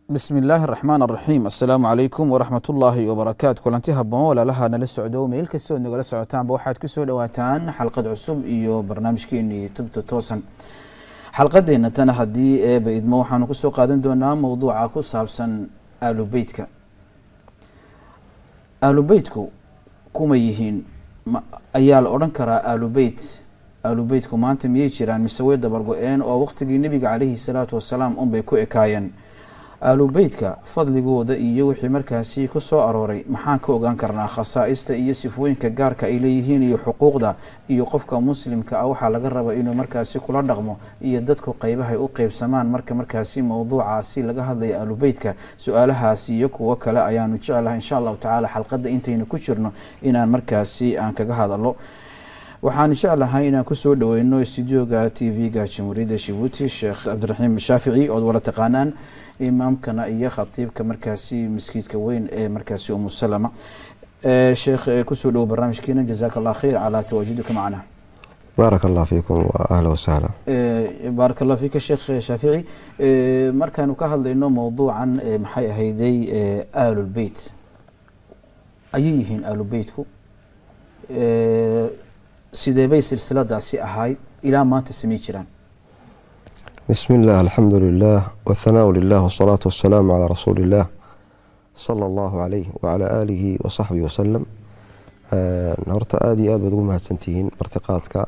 bismi illaahi araxmaan araxiim assalaamu calaykum waraxmat ullaahi wabarakaatu kulanti haboon walaalaha nala socdo meel kastood nagala socotaanba waxaad ku soo dhowaataan xalqad cusub iyo barnaamijkeenii tubta toosan xalqadeena tana haddii eeba idmo waxaanu kusoo qaadan doonaa mowduuca ku saabsan aalubeytka aalubeytku kuma yihiin ayaa la odhan karaa aalubeyt aalubeytku maanta miyay jiraan mise way dabargo-een oo waqtigii nebiga caleyhi salaatu wasalaam unbay ku ekaayeen aalubeytka fadligooda iyo wixii markaasi ku soo arooray maxaan ka ogaan karnaa khasaa-ista iyo sifooyinka gaarka ay leeyihiin iyo xuquuqda iyo qofka muslimka ah waxaa laga raba inuu markaasi kula dhaqmo iyo dadku qeybahay u qeybsamaan marka markaasi mowduucaasi laga hadlaya aalubeytka su-aalahaasi iyo kuwo kale ayaanu jeclahay insha allahu tacaala xalqadda intaynu ku jirno inaan markaasi aan kaga hadalo waxaan jeclahay inaan kusoo dhaweyno studioga t v-ga jamhuuriyadda jibuuti sheekh cabdiraxiim shaafici ood wala taqaanaan imaamkana iyo khatiibka markaasi maskiidka weyn ee markaasi umusalama sheekh kusoo dhowo barnaamijkeena jazaaka allah khayr calaa tawaajuduka macana baarak allah fiikum wa ahla wasahla baarak allah fiika sheekh shaafici markaanu ka hadlayno mowduucan maxay ahayday aalulbeyt ayay yihiin aalubeytku sidee bay silsiladaasi ahayd ilaa maanta samey jiraan bismi illah alxamdu lilah wاthanaau lilah wsalaatu wasalaamu calaa rasuuli illah sala allahu calayh wacalaa aalihi wasaxbihi wasalam horta aada iyo aad baad ugu mahadsantihiin martiqaadka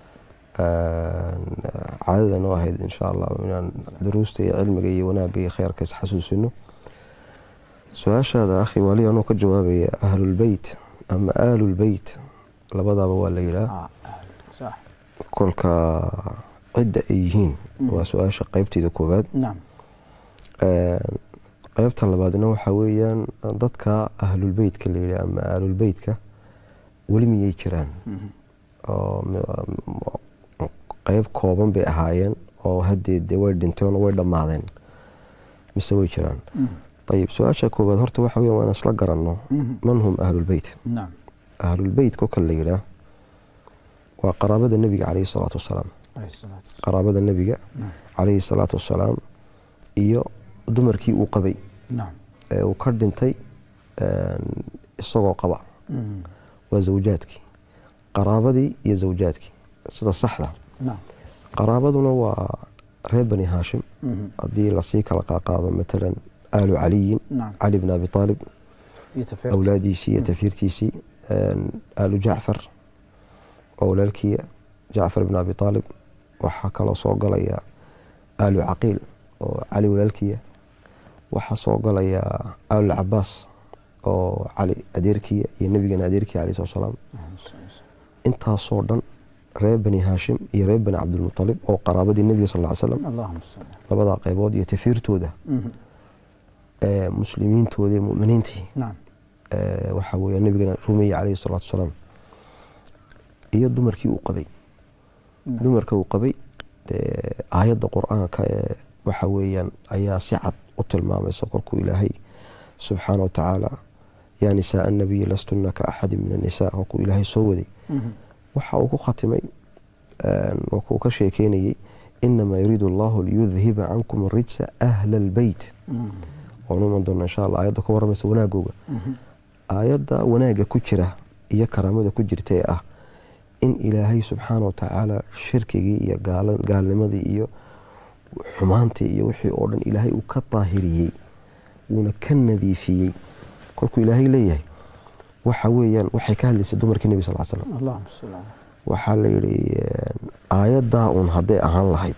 caadada noo ahayd insha allah inaan daruusta iyo cilmiga iyo wanaagga iyo kheyrka isxasuusino su-aashaada akhi wali anuu ka jawaabaya ahlulbeyt ama aalulbeyt labadaaba waa la yidhaah kolka cidda ay yihiin waa su-aasha qeybteeda koowaad qeybta labaadna waxaa weeyaan dadka ahlulbeytka la yidhaah ama aalulbeytka weli miyay jiraan qeyb kooban bay ahaayeen oo haddee dee way dhinteen oo way dhammaadeen mise way jiraan ayib su-aasha koowaad horta waxa weya waan isla garanno man hum ahlulbeyt ahlulbeyt kolka la yidhaah waa qaraabada nebiga caleyhi salaatu wasalaam qaraabada nebiga caleyhi salaatu wasalaam iyo dumarkii uu qabay ee uu ka dhintay isagoo qaba waa zawjaadkii qaraabadii iyo zawjaadkii sida saxda qaraabaduna waa reer bani haashim haddii lasii kala qaaqaado matalan aalu caliyin cali bn abi aalib awlaadiisii iyo tafiirtiisii aalu jacfar oo walaalkiya jacfar bn abi aalib waxaa kaloo soo galaya aalu caqiil oo cali walaalkiya waxaa soo galaya aalu cabaas oo cali adeerkiya iyo nebigana adeerkiya alai slat slaam intaasoo dhan reer bani haashim iyo reer bani cabdilmualib oo qaraabadii nebiga sal ly slam labadaa qeybood iyo tafiirtooda muslimiintooda iyo muminiintii waxaa weya nebigana rumeeye caleyhi salaatu wasalaam iyo dumarkii uu qabay dumarka uu qabay aayadda qur-aanka ee waxa weeyaan ayaa si cad u tilmaamaysa kolkuu ilaahay subxaana watacaala yaa nisaa annabiyi lastuna ka axadi min annisaa kolkuu ilaahay soo waday waxa uu ku khatimay kolkuu ka sheekeynayey inamaa yuriidu allahu liyudhiba cankum rijsa ahla albeyt waanu iman doona insha alla aayadda ka waramaysa wanaagooga aayadda wanaagga ku jira iyo karaamada ku jirta ee ah in ilaahay subxaana watacaala shirkigii iyo gaalnimadii iyo xumaantii iyo wixii oo dhan ilaahay uu ka daahiriyey wuuna ka nadiifiyey kolkuu ilaahay leeyahay waxa weeyaan waxay ka hadlaysay dumarkii nebi sal slam waxaa la yidhi aayaddaa uun hadday ahaan lahayd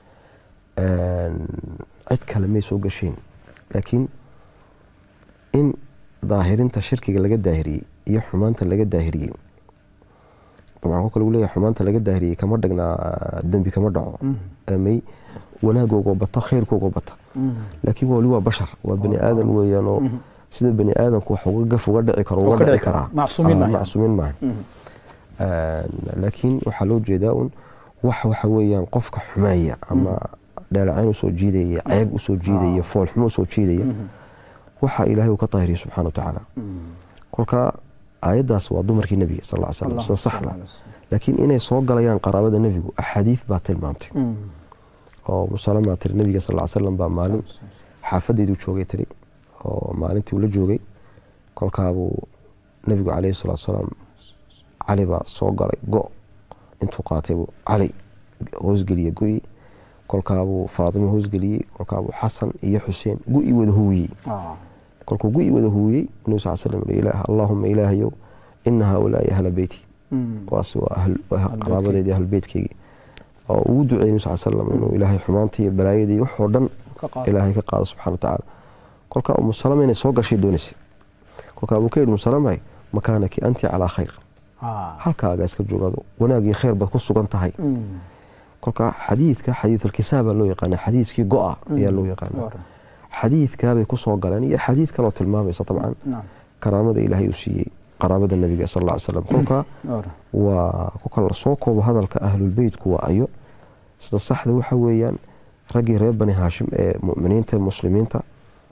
cid kale may soo gasheen laakiin in daahirinta shirkiga laga daahiriyey iyo xumaanta laga daahiriyey dabcan kolka lagu leeyahay xumaanta laga daahiriyey kama dhagnaa dembi kama dhaco may wanaagoogo bata khayrkoogo bata laakiin wali waa bashar waa bani aadan weeyaan oo sida bani aadamku wax uga gaf uga dhici karo uga dhici karaa macsuumiin maaha laakiin waxaa loo jeedaa un wax waxa weeyaan qofka xumeeya ama dheelacayn usoo jiidaya ceeb usoo jiidaya foolxumo usoo jiidaya waxa ilaahay uu ka daahiriya subxana wa tacaala kolka aayaddaas waa dumarkii nebiga sal ly slam sida saxda laakiin inay soo galayaan qaraabada nebigu axaadiid baa tilmaamtay oo musalama tiri nebiga sal slam baa maalin xaafadeyduu joogay tiri oo maalintii uu la joogay kolkaabuu nebigu caleyhi salaatu salaam cali baa soo galay go intuu qaatay buu cali hoosgeliye go-i kolkaabuu faatimo hoosgeliyey kolkaabuu xasan iyo xuseen go-i wada huwiyey ah kolkuu go-i wada huwiyey nabi sal slam yihi ilaah allaahuma ilaahayow ina haaulaai ahla beyti Mm. kuwaas waa ahl- waa qaraabadeedii ahlulbeytkeygii oo ugu duceeyey nabi sal slam inuu ilaahay xumaantii iyo balaayadii iyo waxoo dhan ka qaado ilaahay ka qaado subxana watacaala kolkaa umu salama inay soo gashay doonaysay kolkaa buu ka yidhi umu salamay makaanaki anti calaa khayr ah halkaaga iska joogado wanaagii khayr baad ku sugan tahay Mm. kolkaa xadiidka xadiidulkisaabaa loo yaqaana xadiidkii go-a ayaa loo yaqaana Waran. xadiidkaabay kusoo galeen iyo xadiid kaloo tilmaamaysa dabcan Naam. karaamada ilaahay uu siiyey qaraabada nebiga sal alla ly slam kolkaa Waran. waa kolka lasoo koobo hadalka ahlulbeytku waa ayo sida saxda waxa weeyaan raggii reer bani haashim ee muminiinta ee muslimiinta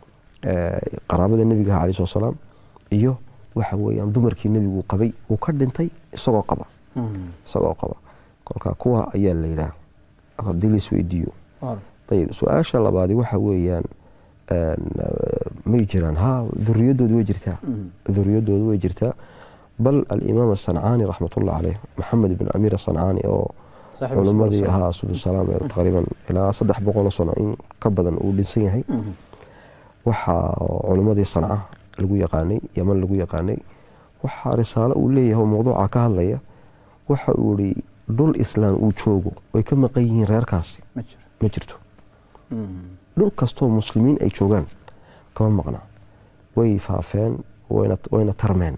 ee qaraabada nebiga ah calai salaam iyo waxa weeyaan dumarkii nebigu qabay uu ka dhintay isagoo qaba Mm. isagoo qaba kolka kuwa ayaa la yidhaah haddii lais weydiiyo Waran. ayib su-aasha labaadi waxa weeyaan een, eh, may jiraan ha duriyadoodu way jirtaa Mm. duriyadoodu way jirtaa bal alimaam asancaani raxmatullah caleyh maxamed ibn amiir asancaani oo Saaxiib culimadii Rasul ahaa subsalaam ee taqriiban ilaa saddex boqoloo sano in ka badan uu dhinsan yahay Mhm. waxaa culimadii sanca lagu yaqaanay yaman lagu yaqaanay waxaa risaalo uu leeyahay oo mawduuca ka hadlaya waxa uu ihi dhul islaam uu joogo way ka maqan yihiin reerkaasi ma jiro ma jirto Mm. dhul kastoo muslimiin ay joogaan kama maqna way faafeen wayna wayna tarmeen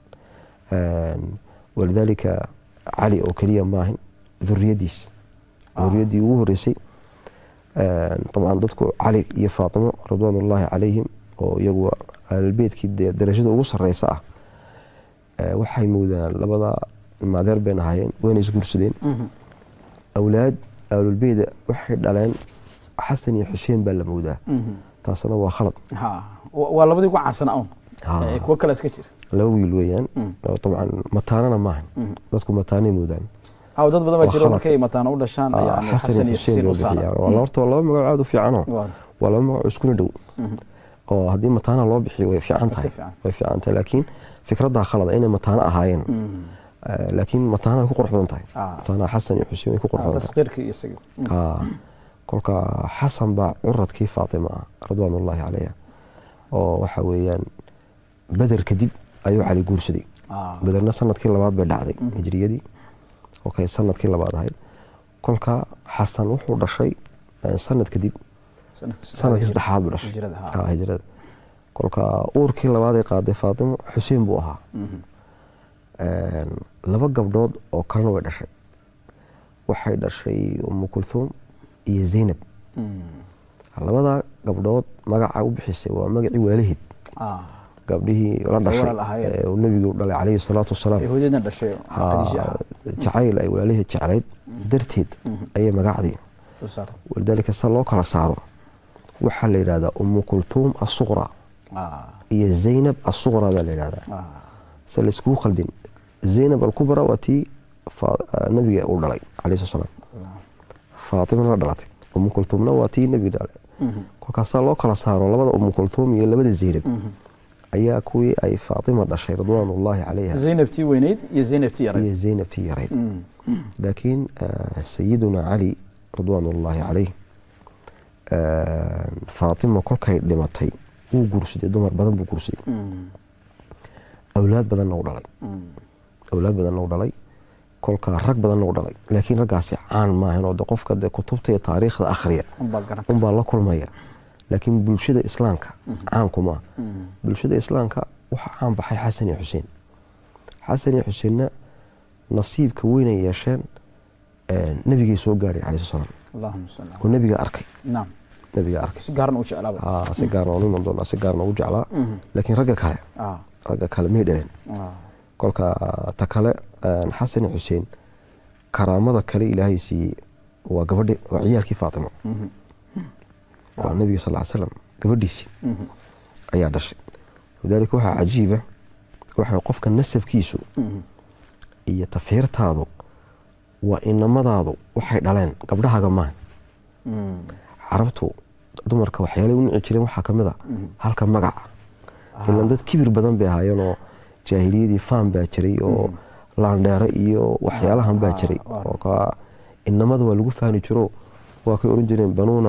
Een, walidaalika cali oo keliya maahin duriyadiis Ah. duriyadii ugu horeysay Een, dabcan dadku cali iyo faatimo ridwaanullaahi calayhim oo iyagu ahlulbeytkii dee darajada ugu sareysa ah ee, waxay moodaan labada maadeer bayna ahaayeen wayna isguursadeen Mhm. awlaad ahlulbeyda waxay dhaleen xasan iyo xuseen baa la moodaa Mhm. taasna waa khalad ha wa- waa labadii ugu caansanaa un Ah. Eh, kuwo kale iska jira laba wiil weeyaan Mm. oo dabcan mataanana maahan Mhm. dadku mataanay moodaan ha dad badan baa Waa jiro khalad. markay mataana u dhashaan Ah, yani xasan iyo xuseen loo u saara bixiyaa waa horta waa laba magac aad u fiicanoo Waran. waa laba magac oo iskuna dhow Mhm. oo haddii mataana loo bixiyo way fiican Iska tahay fiican. way fiican tahay laakiin fikraddaa khalada inay mataano ahaayeen Mhm. Eh, laakiin mataana way ku qurux badan tahay Ah. mataana xasan iyo xuseen way ku qurux Ah, badan tahay tasqiirkii iyo isaga Mm. Ah, kolka xasan baa curadkii faatima ah ridwaanullaahi calayha oo waxa weeyaan beder kadib ayuu cali guursaday Ah. bederna sanadkii labaad bay dhacday hijriyadii okay sanadkii labaad ahayd kolka xasan wuxuu dhashay eh, sanad kadib sanadkii sanadkii saddexaad buu dhashay hijrada, ha. Ah, hijrada kolka uurkii labaad ay qaaday faatimo xuseen buu ahaa Mhm. Een, laba gabdhood oo kalena way dhashay waxay dhashay umu kulhuum iyo zaynab Mm. labada gabdhood magaca u bixisay waa magacii walaalaheed Ah. gabdhihii la dhashay walaal ahaayeen. ee uu nebigu dhalay calayhi salaatu wasalaam Ay hooyadeedna dhashay Ah, Khadiija ah. jacayl ay walaalaheed jeclayd darteed ayay magacdii Soo saartay. walidaalika sa loo kala saaro waxaa la yidhahdaa umu kulhuum asuqra Ah. iyo zaynab asuqra baa la yidhahdaa Ah. se layskugu khaldin zaynab alkubra waa tii fa- nabiga uu dhalay calayhi salaatu wasalaam faatimana la dhalatay umu kulhuumna waa tii nebiga dhalay Mhm. kolkaasaa loo kala saaro labada umu kulhuum iyo labada zaynab Mhm. ayaa kuwii ay faatima dhashay ridwaanullaahi calayha zaynabtii weyneyd iyo zaynabtii yarayd iyo zaynabtii yarayd Mm. laakiin eh, sayiduna cali ridwaanullaahi calayh eh, faatima kolkay dhimatay wuu guursaday dumar badan buu guursaday Mm. awlaad badanna u dhalay Mm. awlaad badanna u dhalay kolkaa rag badanna u dhalay laakiin raggaasi caan maahan oo de qofka de kutubta iyo taariikhda akhriya Unbaa garan unbaa la kulmaya laakiin bulshada islaamka caanku maaha Mm. bulshada islaamka waxaa caan baxay xasan iyo xuseen xasan iyo xuseenna nasiibka weyn ay yeesheen eh, nebigay soo gaadhay calayhi salaam allahuma salli oo nebiga arkay naam nebiga arkay si gaaran u jeclaaba Aa, si gaarna u iman doonaa si gaarna u jeclaa Mhm. laakiin ragga kale Ah. ragga kale may dhaleen Ah. kolka ta kale eh, xasan iyo xuseen karaamada kale ilaahay siiyey waa gabadhi waa ciyaalkii faatimo Mhm. waa nebiga sal ly slam gabadhiisii Mhm. ayaa dhashay lidaalika waxaa cajiiba waxa qofka nasabkiisu Mhm. iyo tafiirtaadu waa inamadaadu waxay dhaleen gabdhahaaga maaha Mm. carabtu dumarka waxyaalay u nici jireen waxaa ka mid a halka magaca ilan dad kibir badan bay ahaayeen oo jaahiliyadii faan baa jiray oo laandheere iyo waxyaalahan baa jiray oo ka inamada waa lagu faani jiro waa kay oran jireen banuuna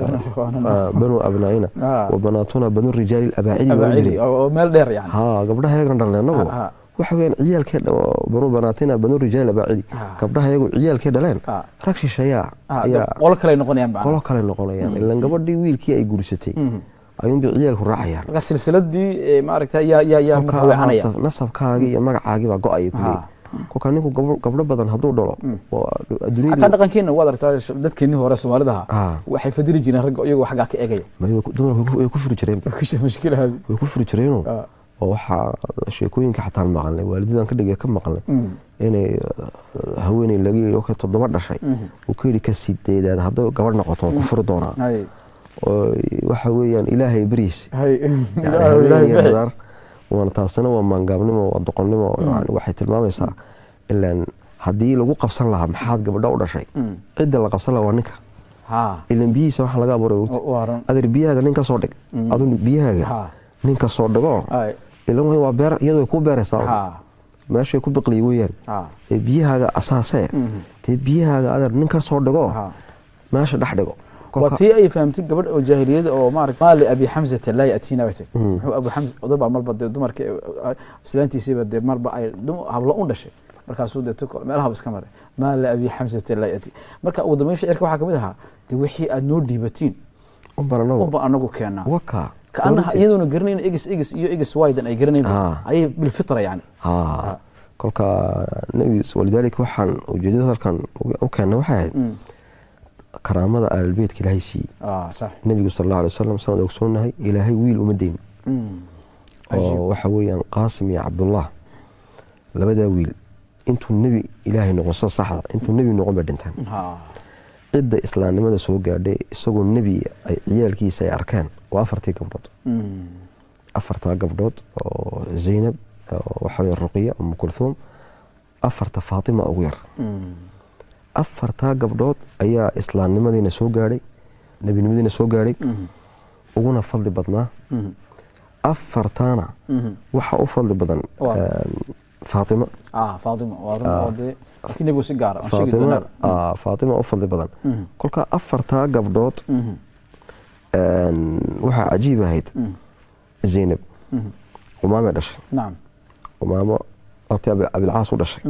banuu abnaaina wa banaatuna banu rijaali abaacidi baa oran jiray oo meel dheer yani haa gabdhaha yagana dhalne annagu Ah, ah. waxa weyaan ciyaalkee banu banaatina banu rijaali abaacidi Ah. gabdhaha yagu ciyaalkee dhaleen Ah. rag shisheeyaa Ah, ayaa qolo kale ay noqonayaan macnaha. qolo kale noqonayaan ilan gabadhii wiilkii ay guursatay Mhm. ayuunbay ciyaalku raacayaan marka silsiladii eh, maaragta yaa yaa yaa marka kolkaa weecanaya maanta nasabkaagii iyo magacaagii baa go-aya Ha. kuley kolkaa ninku gabdho- gabdho badan hadduu dhalo waa xataa adduunyadu dhaqankeena waad aragtaa sh- dadkeenii hore soomaalidaha Ah. waxay fadili jireen ragga iyagoo xaggaa ka egaya may way ku- dumarku way ku- way ku furi jireen mushkilahaadi way ku furi jireenoo Ah. oo waxaa sheekooyinka xataan maqalnay waalidadan ka dhigay ka maqalnay inay uh, haweeney laga yidhi okay toddoba dhashay uu ka yidhi ka sideedaad hadday gabadh noqoto waan ku furi doonaa hay oo waxa weeyaan ilaahay beriis hay yani haweeney hadaar waana taasina waa maangaabnimo waa doqonnimo yani waxay tilmaamaysaa ilaan haddii lagu qabsan lahaa maxaad gabadha u dhashay cidda la qabsan lahaa waa ninka ha ilan biyihiisa waxaa laga abuuray wogti waaran adeer biyahaaga nin ka soo dhig adu biyahaaga Ha. nin ka soo dhigo hay ilan way waa beer iyadu way kuu beeraysaa ha meeshay ku biqliy weeyaan ha ee biyahaaga asaasee dee biyahaaga adeer nin ka soo dhigo ha meesha dhex dhigo waa kolka tii ay fahamtay gabadh oo jaahiliyada oo maarata maali abi xamzata laa yatiina bay tiri muxuu abu xamza odabaa marba dee dumarka islaantiisiiba dee marba ay dum- hablo u dhashay markaasuu dee tu meelaha iska maray maali abi xamzata laa yati marka ugu dambeyn shicirka waxaa kamid ahaa dee wixii aad noo dhiibatiin u baranago unba anagu keenaa waka kaanaha iyadoona garanayn egis egis iyo egis waydan ay garanayn Ah. ayay bilfitra yani ha kolka nabi walidaalika waxaan ujeedada halkan u keena waxay ahayd karaamada aalbeedka ilaahay siiyey ah sax nebigu sal alla alay wasalam saan ogsoonahay ilaahay wiil uma deyn oo waxa weeyaan qaasim iyo cabdullah labadaa wiil intuu nebi ilaahay noqon sida saxda intuu nebi noqon bay dhinteen ha cidda islaamnimada soo gaadhay isagoo nebi ay ciyaalkiisa ay arkeen waa afartii gabdhood afartaa gabdhood oo zaynab oo waxa weye ruqiya umu kulhuum afarta faatima ugu yar afartaa gabdhood ayaa islaamnimadiina soo gaadhay nebinimadiina soo gaadhay uguna fadli badnaa afartaana waxaa u fadli badan Waa. een, faatima ah faatima waa run oo dee laakiin nebigu si gaara aan sheegi faatima doonaa aa, faatima u fadli badan kolka afartaa gabdhood een, waxaa cajiib ahayd zaynab umaamay dhashay nacam umaamo alti abilcaas u dhashay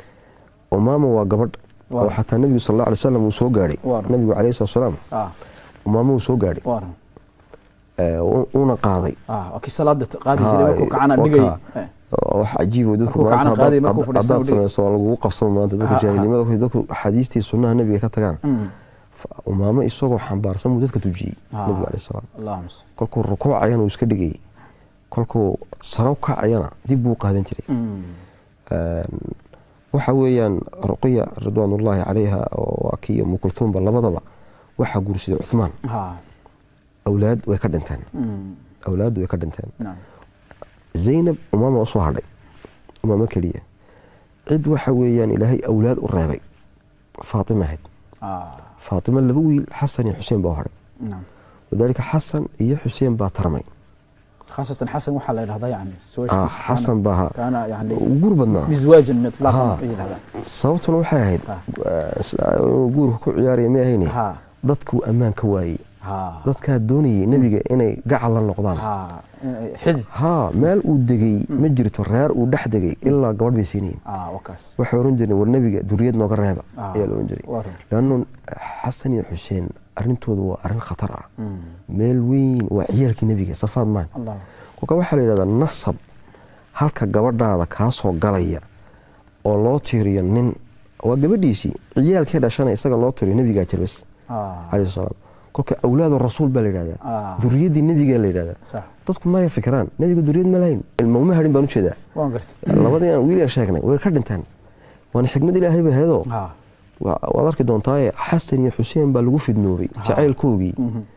umaamo waa gabadh Waa. oo xataa nebigu sal alla alay wasalam uu soo gaadhay Waa. nebigu calayhi salatu wasalaam ah umaamo uu soo gaadhay waa run ee, u- uuna qaaday ah waa kii salaada qaadi Ha, jiray markuu kacana waa dhigay kaa. oo wax cajiib oo dadku Markuu maanta kacana qaaday, haddaad- markuu haddaad fadhiistana dhigay. samayso waa lagugu qabsamo maanta dadka Ha, ha. jaahilnimada dadku axaadiistii sunnaha nebiga ka tagaan Mm. Fa- umaamo isagoo xambaarsan buu dadka tujiyey Ha. nebigu alayhi salaam allahuma salli. kolkuu rukuucayana uu iska dhigayay kolkuu saro kacayana dib buu qaadan jiray Mm. Een, waxa weeyaan ruqiya ridwaanullaahi calayha oo waa kii umu kulhuumba labadaba waxaa guursaday cuthmaan ha awlaad way ka dhinteen Mm. awlaad way ka dhinteen nacam zaynab umaama usoo hadhay umaamo keliya cid waxa weeyaan ilaahay awlaad u reebay faatima ahayd ah faatima laba wiil xasan iyo xuseen baa u hadhay nacam wadaalika xasan iyo xuseen baa tarmay khaasatan xasan waxaa la yidhahdaa yani Ah, sawajkiisa xasan baa ha- kaana yani u guur badnaa mizwaajan mitlaqan Ha. ay yidhahdaan sababtuna waxay ahayd Ah. eh, sida uu guurka ku ciyaaraya ma ahayne ha dadkuu ammaan ka waayey ha dadkaa doonayay nebiga inay gacal la noqdaan ha in- xidid haa meel uu degay ma jirto reer uu dhex degay ilaa gabadh bay siinayeen ah wakaas waxay oran jireen war nebiga duriyad nooga reeba Ah. ayaa la oran jiray waa run leanno xasan iyo xuseen arrintoodu waa arrin khatar ah Mm. meel weyn waa ciyaalkii nebiga safaad maan allah kolka waxaa la yidhahdaa nasab halka gabadhaada kaa soo galaya oo loo tiiriyo nin waa gabadhiisii ciyaalkee dhashana isaga loo tiriyo nebigaa jirbas ah calayhi salaam kolka awlaadu rasuul baa la yidhahdaa ah duriyaddii nebigaa la yidhahdaa sax dadku maya fikiraan nebiga duriyad ma lahayn ilma uma hadhin baan ujeedaa waan gartay labadii aan wiil aan sheegnay way ka dhinteen waana xikmad ilaahay bay ahaydoo ha waa- waad arki doontaaye xasan iyo xuseen baa lagu fidnoobay jacaylkoogii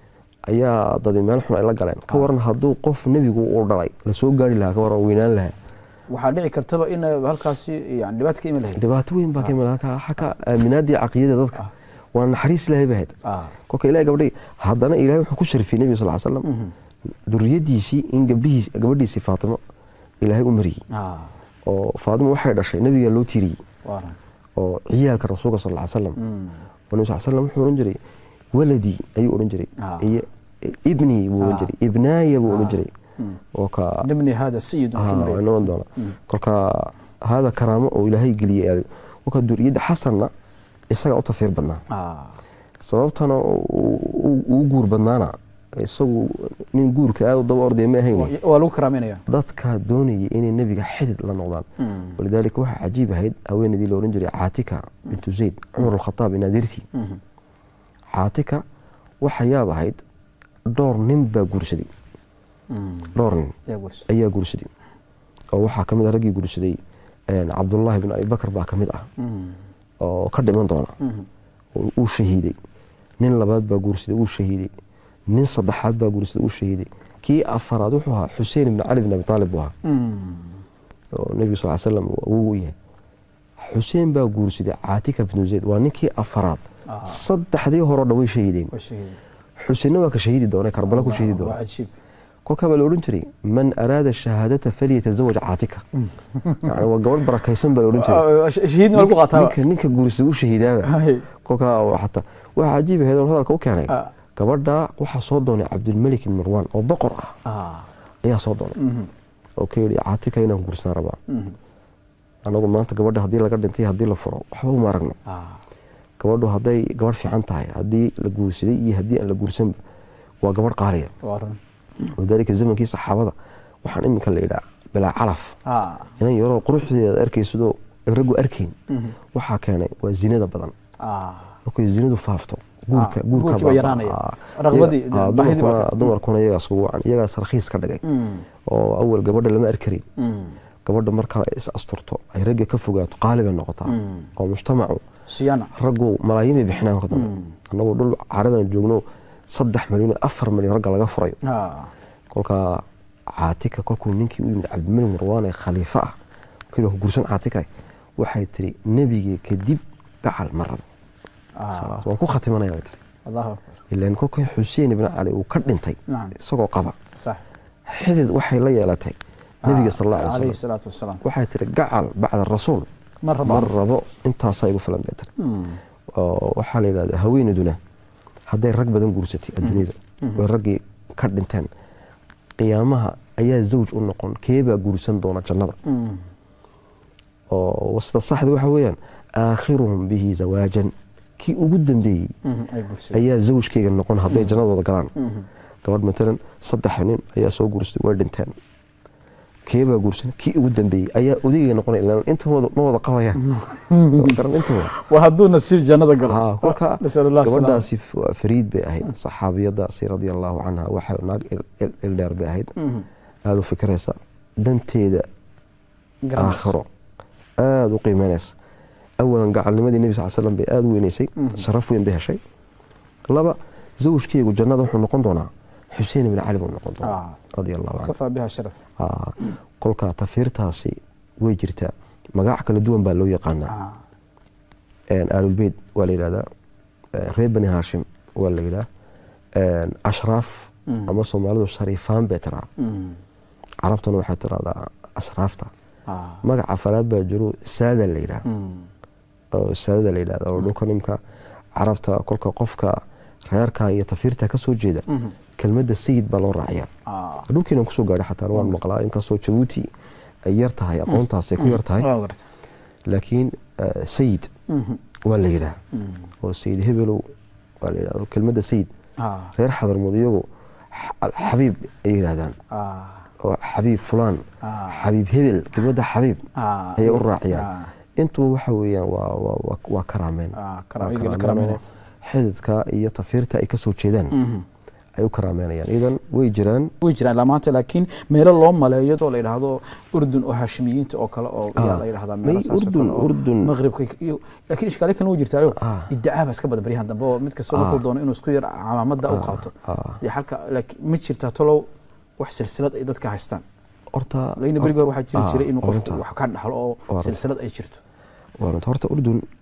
ayaa dadi meel xun ay la galeen ka waran hadduu qof nebigu uu dhalay lasoo gaari lahaa ka waran weynaan lahaa waxaa dhici kartaba in halkaasi yani dhibaato ka imi lahayd dhibaato weyn baa ka imid halka xagga aaminaadii caqiyada dadka waa naxariis ilaahay bahayd ah kolka ilahay gabadhii haddana ilahay wuxuu ku sharfiyey nebiga sal slam duriyadiisii in gabdhihiis gabadhiisii faatimo ilaahay u mariyey ah oo faatimo waxay dhashay nebiga loo tiriyey waaran oo ciyaalka rasuulka sal ly slam Mm. oo nabi sal slam wuxuu odhan jiray waladii ayuu odhan jiray Ah. iyo ibnii buu odhan Ah. jiray ibnaaya buu odhan Ah. jiray Mm. oo ka nibni hada sayidun fi Ah, maryam waa noqon doona kolka hada karaamo oo ilaahay geliyey aaday kolka duriyadda xasanna isaga u tafiir badnaa ah sababtana uu guur badnaana isagu nin guurka aad u daba ordaya ma ahayn waa lagu karaameynaya dadka doonayay inay nebiga xidid la noqdaan Mm. walidaalika waxaa cajiib ahayd haweenaydii la odhan jiray caatika bintu zayd cumar alkhataab inaadirtii Mhm. caatika waxa yaab ahayd dhowr nin baa guursaday Mm. dhowr nin yaa guursa ayaa guursaday oo waxaa ka mid ah raggii guursaday een, cabdullaahi bin abibakar baa ka mid ah Mm. oo ka dhiman doona Mhm. oo uu shahiiday nin labaad baa guursaday uu shahiiday nin saddexaad baa guursaday uu shahiiday kii afaraad wuxuu ahaa xuseen ibn cali bin abi taalib buu ahaa Mm. oo nebiga sal slam uu yahay xuseen baa guursaday caatika binu zayd waa ninkii afaraad Ah. saddexdii horeo dhan way shahiideen waa shahiid xuseenna waa ka shahiidi doona karbala ku shahiidi waa doona cajiib kolkaa baa la odhan jiray man araada shahaadata falyatazawaj caatika yani waa gabadh barakaysan baa la odhan jiray Ah, shahiidna waa lagu qaataa ninka ninka guursaday u shahiidaaba Hay. kolkaa oo xataa waxaa cajiib ahayd oon hadalka u keenay Ah. gabadha waxaa soo doonay cabdulmalik ibn marwan oo boqor ah ah ayaa soo doonay Mhm. oo ka yidhi caatika inaan guursan rabaa Mhm. anagu maanta gabadha haddii laga dhintay haddii la furo waxba uma aragno ah gabadhu hadday gabadh fiican tahay haddii la guursaday iyo haddii aan la guursanba waa gabadh qaaliya waaran walidaalika zamankii saxaabada waxaan iminka la yidhaa bilaa calaf ah inan yaroo quruxdeeda arkaysadoo raggu arkayn Mhm. waxaa keenay waa zinada badan ah markay zinadu faafto guurka Ah, guurka guurkii baa baa- yaraanaya. ah, Raqbadii, iyaga- ah, baahidii baa dumarkuna- ka- dumarkuna iyagaas ugu wacan iyagaas rakhiis ka dhigay Mm. oo awal gabadha lama arkarin Mm. gabadha marka ay is asturto ay ragga ka fogaato qaali bay noqotaa Mm. oo mujtamacu siyana raggu malaayiin bay bixinaan ka dambe annagoo dhul carabaan joogno saddex milyan iyo afar milyan ragga laga furayo ah kolkaa caatika kolkuu ninkii u yimid cabdimalik marwaan ee khaliifo ah kii gursan caatika waxay tiri nebigii kadib gacal ma rabo ah Khalaas, waan ku khatimanaya bay tiri allahu akbar ilaan kolkii xuseen ibn cali uu ka dhintay nacam isagoo qaba sax xidid waxay la yeelatay nebiga sal alla alay alayhi wasalam salaatu wasalaam waxay tiri gacal bacda rasuul ma rabo ma rabo intaasaa igu filan bay tiri Mm. oo waxaa la yidhahdaa haweenaduna hadday rag badan guursatay adduunyada way raggii ka dhinteen qiyaamaha ayaa zawj u noqon keebaa guursan doona jannada Mm. oo sida saxda waxa weeyaan aakhiruhum bihi zawaajan kii ugu dambeeyey Mhm. ay guursadeen ayaa zawjkeyga noqon hadday jannadooda galaan Mhm. gabadh matalan saddex nin ayaa soo guursatay way dhinteen keebaa guursan kii ugu dambeeyey ayaa odayga noqonay ilaan intooda ma wada qabayaan garan intooda waa hadduu nasiib jannada galo haa kolka nasal allah salaam gabadhaasi f- fariid bay ahayd saxaabiyadaasi radia allahu canha waxay naag il- il- ildheer bay ahayd Mhm. aada u fikiraysa danteeda Garanaysa. aakhiro aada u qiimeynaysa awalan gacalnimadii nebi sal slam bay aada u weynaysay sharaf weyn bay heshay laba zawjkeegu jannada wuxuu noqon doonaa xuseen ibn cali buu noqon doonaa Ah. radia allahu canhu kafaa biha sharaf Aa, kolkaa tafiirtaasi way jirtaa magac kala duwan baa loo yaqaanaa ah een, aalulbeyt waa la yidhahdaa een, reer bani haashim waa la yidhaha een, ashraaf Mm. ama soomaalidu shariifaan bay tiraa Mm. carabtuna waxay tiraahdaa ashraafta ah magaca afaraad baa jiro saada la yidhaha Mm. oo saadada la yidhahda oo dhulka nimka carabta kolka qofka reerka iyo tafiirta ka soo jeeda Mhm. kelmadda sayid baa loo raaciyaa ah dhulkeena kusoo gaadhay xataa waan maqlaa inkastoo jabuuti ay yar tahay aqoontaas ay ku yar tahay waa garta laakiin eh, sayid Mhm. waa la yidhaha Mm. oo sayid hebelow waa la yidhahdo kelmadda sayid ah reer xadarmud iyagu xa- xabiib ay yidhahdaan ah oo xabiib fulaan Ah. xabiib hebel kelmadda xabiib ah ayay u raaciyaan ah intuba waxa weeyaan waa waa waa waa karaameen ah Waa karaameyga la karaameen oo karaameynaya xididka iyo tafiirta ay ka soo jeedaan Mhm. ay u karaameynayaan idan way jiraan way jiraan ilaa maanta laakiin meelo loo maleeyo oo la yidhaahdo urdun oo hashimiyiinta oo kale oo yaa Ah. la yidhahdaa May meelo saas oo Urdun- kale oo Urdun- maqribka iyo laakiin ishkaale kan way jirtaayo Ah. idacaa baa iska badan baryahan dambe oo mid kasta wuxuu doono inuu isku yar calaamada u qaato ah. dee halka laakiin ma jirtaa talow wax silsilad ay dadka haystaan horta laakiin beriga hore waxaa jiri ah, jiray inuu qofku runta. wax ka dhaxlo oo Waa runta. silsilad ay jirto waa runta horta urdun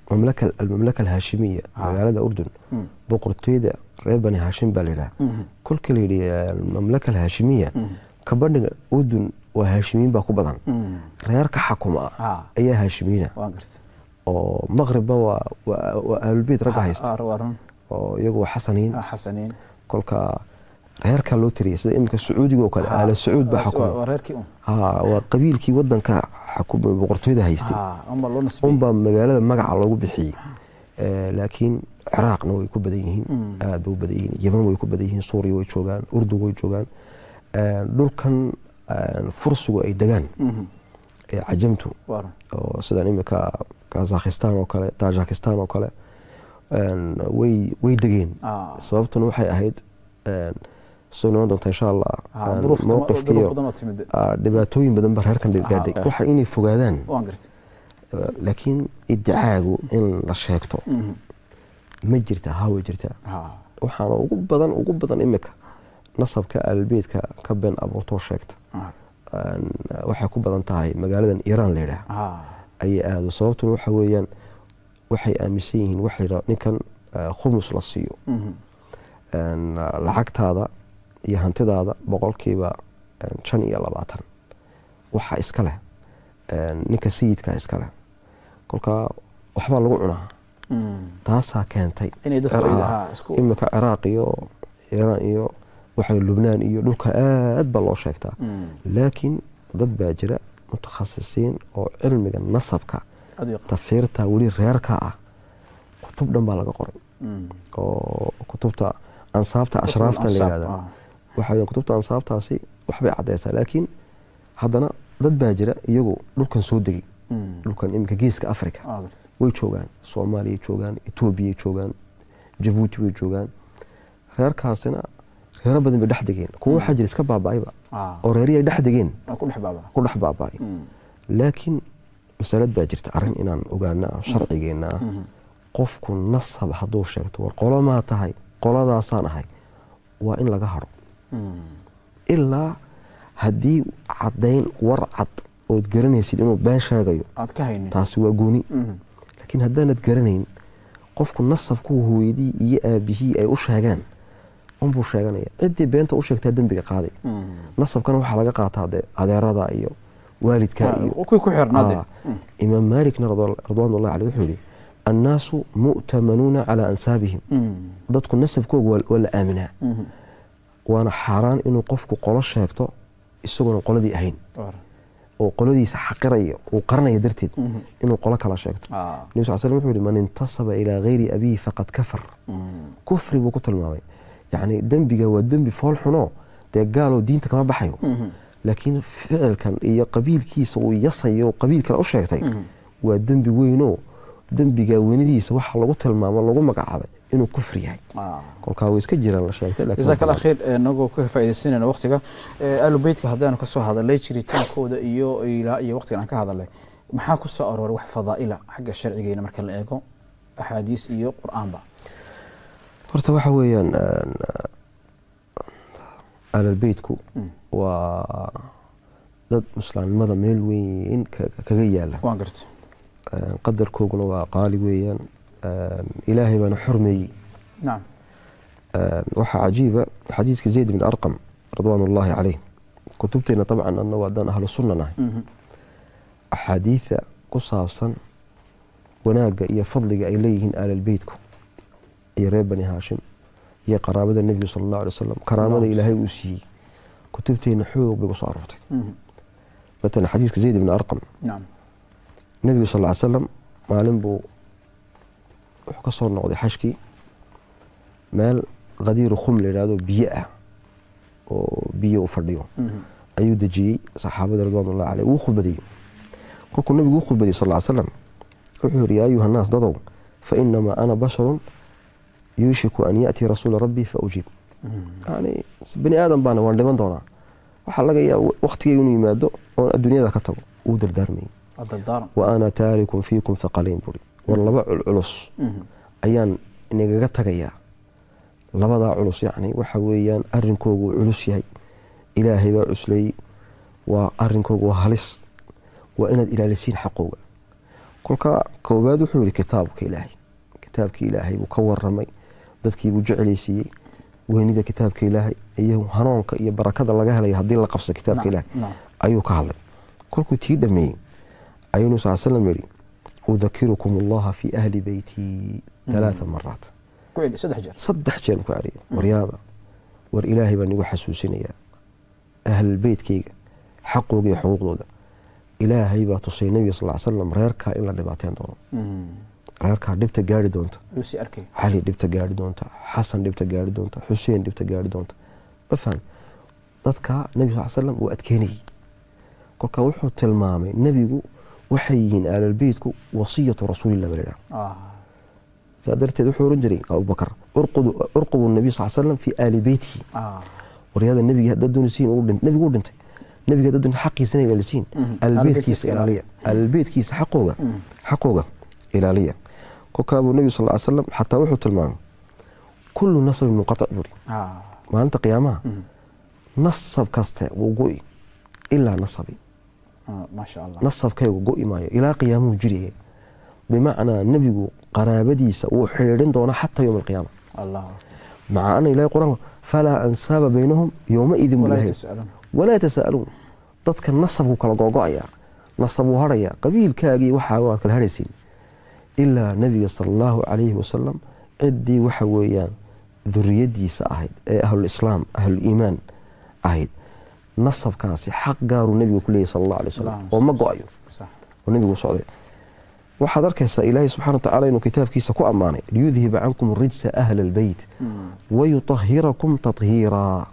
mamlaka almamlaka alhaashimiya Ah. magaalada urdun Mm. boqortooyada reer bani haashim baa la yidhaha Mhm. kolka la yidhi almamlaka alhaashimiya Mhm. kabadhiga urdun waa haashimiin baa ku badan Mhm. reer ka xakuma Ah. ayaa haashimiina waan gartay oo maqribba waa waa waa ahlulbeyt ragga haysta Ah, waa run oo iyagu waa xasaniin Ah, xasaniin kolka reerkaa loo tiriyay sida iminka sacuudiga oo kale Ah, aala sacuud baa waa- xakuma waa reerkii un ha waa qabiilkii wadanka xakuma boqortooyada haystay Ah, unbaa loo nasbiyey unbaa magaalada magaca loogu bixiyey Eh, laakiin ciraaqna way ku badan yihiin Mm. aad bay u badan yihiin yeman way ku badan yihiin suuriya way joogaan urdun way joogaan Eh, dhulkan eh, fursigu ay degaan Mhm. ee cajamtu waa run oo sidan imika kazakhistan oo kale tajikistan oo kale een, way way degeen Ah. sababtuna waxay ahayd een, soo noqon doonta insha allah Ah, een, duruuf tuma- mowqifka duruuf iyo badan oo timid ah, dhibaatooyin badan baa reerkan gaadhay Ah, waxa inay fogaadaan waan gartay eh, laakiin idicaagu in la sheegto Mhm. ma jirta haa way jirtaa Ah. waxaana ugu badan ugu badan imika nasabka aalbeedka ka been abuurtoo sheegta Ah. Een, waxay ku badan tahay magaaladan iiraan la yidhaah Ah. ayay aado sababtuna waxa weeyaan waxay aaminsan yihiin waxa la yidhaha ninkan eh, khumus la siiyo Mhm. Een, lacagtaada iyo hantidaada boqolkiiba een, shan iyo labaatan waxa iska leh een, ninka sayidka iska leh kolka waxbaa lagu cunaa Mhm. taasaa keentay inay dadku ay Ah, lahaa isku imika ciraaq iyo iiraan iyo waxa lubnaan iyo dhulka aad baa loo sheegtaa Mhm. laakiin dad baa jira mutakhasisiin oo cilmiga nasabka aad u yaqaan tafiirta weli reerka ah kutub dhan baa laga qoray Mhm. oo kutubta ansaabta Kutub ashraafta la al-ansaab, yihahda ah. waxa weeyaan kutubta ansaabtaasi waxbay caddeysaa laakiin haddana dad baa jira iyagu dhulkan soo degay Mhm. dhulkan iminka geeska africa Ah, gartay way joogaan soomaaliyay joogaan etoobiyay joogaan jabuuti way joogaan reerkaasina reero badan bay dhex degeen kuwa waxaa jira iska baaba'ayba Ah. oo reerihii ay dhex degeen Waa ku dhex baabaa ku dhex baaba'ay Mhm. laakiin masalad baa jirta arrin inaan ogaana ah sharcigeenna ah Mhm. qofku nasab hadduu sheegto war qolo maa tahay qoladaasaan ahay waa in laga hadho Mhm. ilaa haddii caddayn war cad ood garanaysid inuu been sheegayo aad ka haynin taasi waa gooni Mhm. laakiin haddaanad garanayn qofku nasabku hooyadii iyo aabihii ay u sheegaan unbuu sheeganaya ciddii beenta u sheegtaa dembiga qaaday Mhm. nasabkana waxaa laga qaataa dee adeerada iyo waalidka iyo Waa kuwii ku xirnaade Ah, imaam maalikna radwa- radwaanullahi caleyh wuxuu yihi annaasu mu'tamanuuna calaa ansaabihim dadku nasabkooga waa- waa la aaminaa waana xaaraan inuu qofku qolo sheegto isagoona qoladii ahayn oo qoladiisa xaqiraya uu qaranaya darteed inuu qolo kala sheegto nebi sal slam wuxuu yihi man intasaba ilaa gayri abiihi faqad kafar kufri buu ku tilmaamay yacni dembiga waa dembi fool xuno dee gaaloo diinta kama baxayo laakiin ficilkan iyo qabiilkiisa uu yasayo qabiil kale u sheegtay waa dembi weynoo dembiga weynidiisa waxa lagu tilmaamo lagu magacaabay inuu kufri yahay kolkaa way iska jiraan la sheegtay laakiin jazaak allah khayr inagoo ka faaidaysanayna waqtiga ahlu beytka haddaanu kasoo hadalay jiritaankooda iyo ilaa iyo waqtigan aan ka hadalay maxaa ku soo arooray wax fadaa'ila xagga sharcigeena marka la eego axaadiis iyo qur-aanba horta waxa weeyaan aalalbeytku waa dad muslaamnimada meel weyn ka- kaga yaala waan gartay qadarkooguna waa qaali weeyaan ilaahay baana xormeeyey nacam waxaa cajiiba xadiiska zayd bin arqam ridwaan ullaahi caleyh kutubteena dabcan anna waadaan ahlu sunna nahay Mhm. axaadiida ku saabsan wanaagga iyo fadliga ay leeyihiin aalalbeytku iyo reer bani haashim iyo qaraabada nebiga sala allahu alay wasalam karaamada Allahumma ilaahay uu siiyey kutubteena xoog bay kusoo aroortay Mhm. matalan xadiiska zayd bin arqam nacam nebigu sal ly salam maalin buu wuxuu ka soo noqday xashkii meel qadiiru khum la yidhahdo biyo ah oo biyo u fadhiyo Mhm. ayuu dejiyey saxaabada ridwanullahi caleyh wuu khudbadiyey kolkuu nabigu u khudbadiyey sal ly slam wuxuu yihi yaa ayuha nnaas dadow fa inamaa ana basharun yuushiku an ya'tii rasuula rabbii fa ujiib Mhm. yani bani aadan baana waan dhiman doonaa waxaa laga yaaba waqtigay inuu yimaado oon adduunyada ka tago wuu dardaarmayey waa dardaaran wa ana taarikun fiikum thaqalayn buri war laba culculus Mhm. ayaan inagaga tagayaa labadaa culus yacni waxa weeyaan arrinkoogu uu culus yahay ilaahay baa cusleeyey waa arrinkoogu waa halis waa inaad ilaalisiin xaqooga kolka koowaad wuxuu yihi kitaabka ilaahay kitaabka ilaahay buu ka waramay dadkiibuu jecelaysiiyey weynida kitaabka ilaahay iyo hanuunka iyo barakada laga helayo haddii la qabso kitaabka ilaahay ayuu ka hadlay kolkuu tii dhameeyey ayuu nabi sal slam yihi udakirukum allaha fi ahli beyti alaaa maraat saddex jeer ku celiya waryaada war ilaahay baan igu xasuusinayaa ahlulbeytkeyga xaqooga iyo xuquuqdooda ilaahay baa tusay nebiga sal slam reerkaa in la dhibaateen doono reerkaa dhibta gaari doonta cali dhibta gaari doonta xasan dhibta gaari doonta xuseen dhibta gaari doonta ma faham dadka nebi sal slam uu adkeynayay kolkaa wuxuu tilmaamay nebigu waxay yihiin aalalbeytku wasiyatu rasuulillah baa ladhaha saa darteed wuxuu oran jiray abubakar urqubu nabiy sal slam fi aali beytihi waryaada nebiga haddaad doonaysiin nebigu u dhintay nebiga haddaad doonaysiin xaqiisana ilaalisiin aalbeytkiisa ilaaliya aalbeytkiisa xaqooga xaqooga ilaaliya kolkaabuu nebigu sal ly slam xataa wuxuu tilmaamay kullu nasabin munqatic buuri maalinta qiyaamaha nasab kaste wuu go'i ilaa nasabi nasabkaygu go'i maayo ilaa qiyaamuhu jiraya bimacnaa nebigu qaraabadiisa wuu xidhiidhin doonaa xataa yowma alqiyaama maca ana ilahi qur-aanku falaa ansaaba baynahum yowmaidin bulahay walaa yatasa'aluun dadka nasabku kala googo'ayaa nasab wuu harhayaa qabiilkaagii waxaa waad kala harhaysiin ilaa nebiga sala allahu calayhi wasalam ciddii waxa weeyaan duriyadiisa ahayd ee ahlulislaam ahluliimaan ahayd nasabkaasi xaq gaaruu nebigu ku leeyahy sala allah alay wasalam oo ma go-ayo oo nebigu socday waxaad arkaysaa ilaahay subxana watacala inuu kitaabkiisa ku ammaanay liyudhiba cankum rijsa ahla albeyt wayutahirakum tathiiraa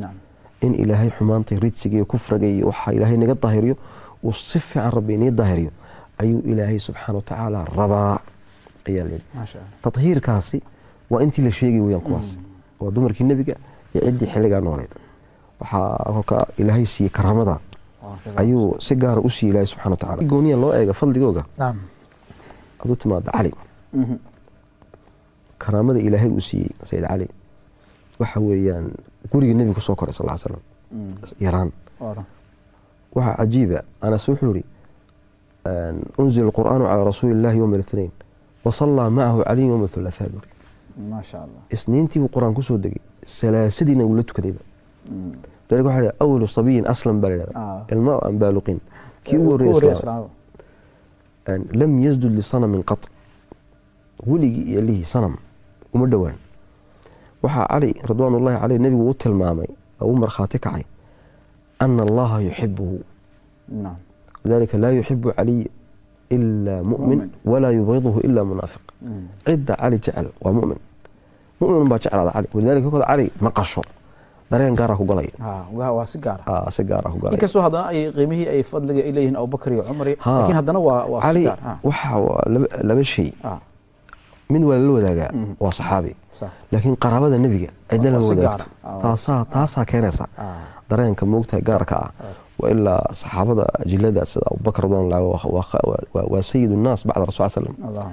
in ilaahay xumaantay rijsiga iyo kufriga iyo waxaa ilaahay naga daahiriyo uu si fiican rabbi inii daahiriyo ayuu ilaahay subxaana watacaala rabaa ayaa layidhi tathiirkaasi waa intii la sheegay weyaan kuwaas waa dumarkii nebiga iyo ciddii xilligaa nooleed waxaa kolka ilaahay siiyey karaamada ayuu si gaara u siiyey ilaahay subxana watacala gooniya loo eega fadligooga aduu timaada cali karaamada ilaahay uu siiyey sayid cali waxa weeyaan guriga nebiga kusoo koray sal slam yaraan waxaa cajiiba anas wuxuu ihi unzila alqur'aanu calaa rasuuli illahi yowma اlاثnain wasallaa macahu caliyin yowma hulafaa buri isniintii buu qur-aan kusoo degay salaasadiina wuu la tukadayba dalika waxa ha awalu sabiyin aslam baa la yhahda ilma aan baaluqin kii ugu horreya lam yasdud lisanamin qat weligii iyo lihii sanam uma dhowaan waxaa cali ridwaan ullahi caleyh nebigu u tilmaamay oo u markhaati kacay ana allaha yuxibuhu lidalika laa yuxibu caliy ilaa mu'min walaa yubgiduhu ilaa munaafiq cidda cali jecel waa mu'min mu'min baa jeclaada cali walidalika kolkooda cali maqasho dareen gaaraa ku galaya waa si gaara si gaaraa ku galaya inkastoo haddana ay qiimihii ay fadliga ay leeyihiin abubakar iyo cumar iyo laakiin haddana waa waa si cali gaar waxa waa laba- laba shay mid waa lala wadaagaa waa saxaabi laakiin qaraabada nebiga cidna lama Waa si wadaagto gaara. taasaa taasaa keenaysa dareenka moogtahay gaarka ah waa ilaa saxaabada ajilada sida abubakar radwanlah waa sayid nnaas bacda rasul slam allah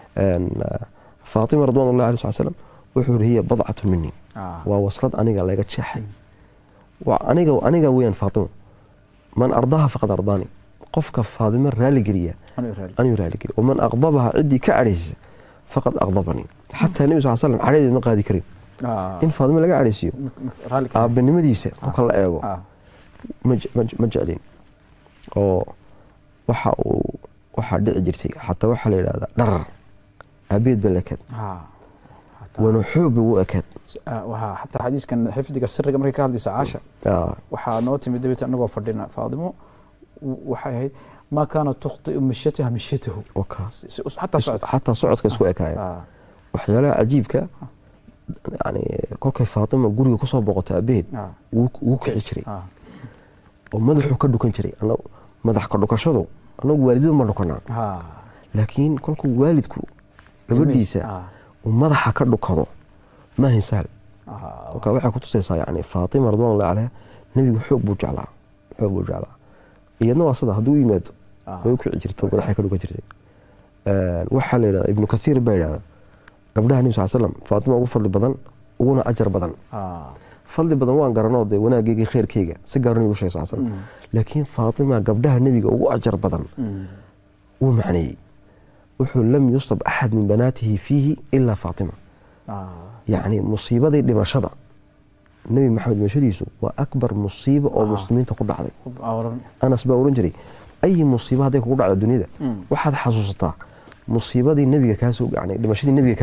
faatima radwanullah alih sal slam wuxuu yiri hiya badcatu mini Ah. waa waslad aniga laga jeexay waa aniga aniga weeyaan faatima man ardaha faqad ardaani qofka faadimo raaligeliya Aniga raali. anuu raaligeliya waman aqdabaha ciddii ka cadhaysisa faqad aqdabanii xataa nebi sal slam cadhadeed ma qaadi karin Ah. in faadimo laga cadhaysiiyo raali ka aabanimadiisa kolka la eego ah ma je- ma je- ma jeclin oo waxa uu waxaa dhici jirtay xataa waxaa la yidhahdaa dharar aabeed ba la ekaad ah wana xoog bay u ekaad waxaa xataa xadiiskan xifdiga siriga markay ka hadlaysa caasha Ah, waxaa noo timid dabeeta anagoo fadhina faadimo w- waxay ahayd maa kaana tukhtiu mishyataha mishyatahu wakaa. Si- si- xataa socodka xataa socodka isku ekaaya Ah, waxyaalaha cajiibka yani kolkay faatima guriga kusoo boqoto aabaheed ah, wuu wuu kici jiray ah, oo madaxuu ka dhukan jiray Anna- madax ka dhukashadu anagu waalidada ma dhukanaa ah. laakiin kolkuu waalidku gabadhiisa Ah, uu madaxa ka dhukado ma ahayn sahal ah, kolka waxay kutusaysaa yani faatima radwanullahi caleyha nebigu xoog buu jeclaa xoog buu jeclaa iyadna waa sida hadduu u yimaado Ah. way u kici jirto madaxay ka dhukan jirtay waxaa la yidhahda ibnu kathiir baa yidhahda gabdhaha nebi sal slam faatima ugu fadli badan uguna ajar badan ah. fadli badan waan garanoo dee wanaageyga khayrkeyga si gaaro nebigu sheegay sal slam laakiin faatima gabdhaha nebiga ugu ajar badan Mm. wuu macneeyey wuxuu lam yusab axad min banaatihi fiihi ilaa faatima yacni musiibadii dhimashada nebi maxamed dhimashadiisu waa akbar musiiba oo muslimiinta ku dhacday anas baa ohan jiray ayi musiiba hadday kugu dhacda dunyada waxaad xasuusataa musiibadii nebiga kaasoo yani dhimashadii nebiga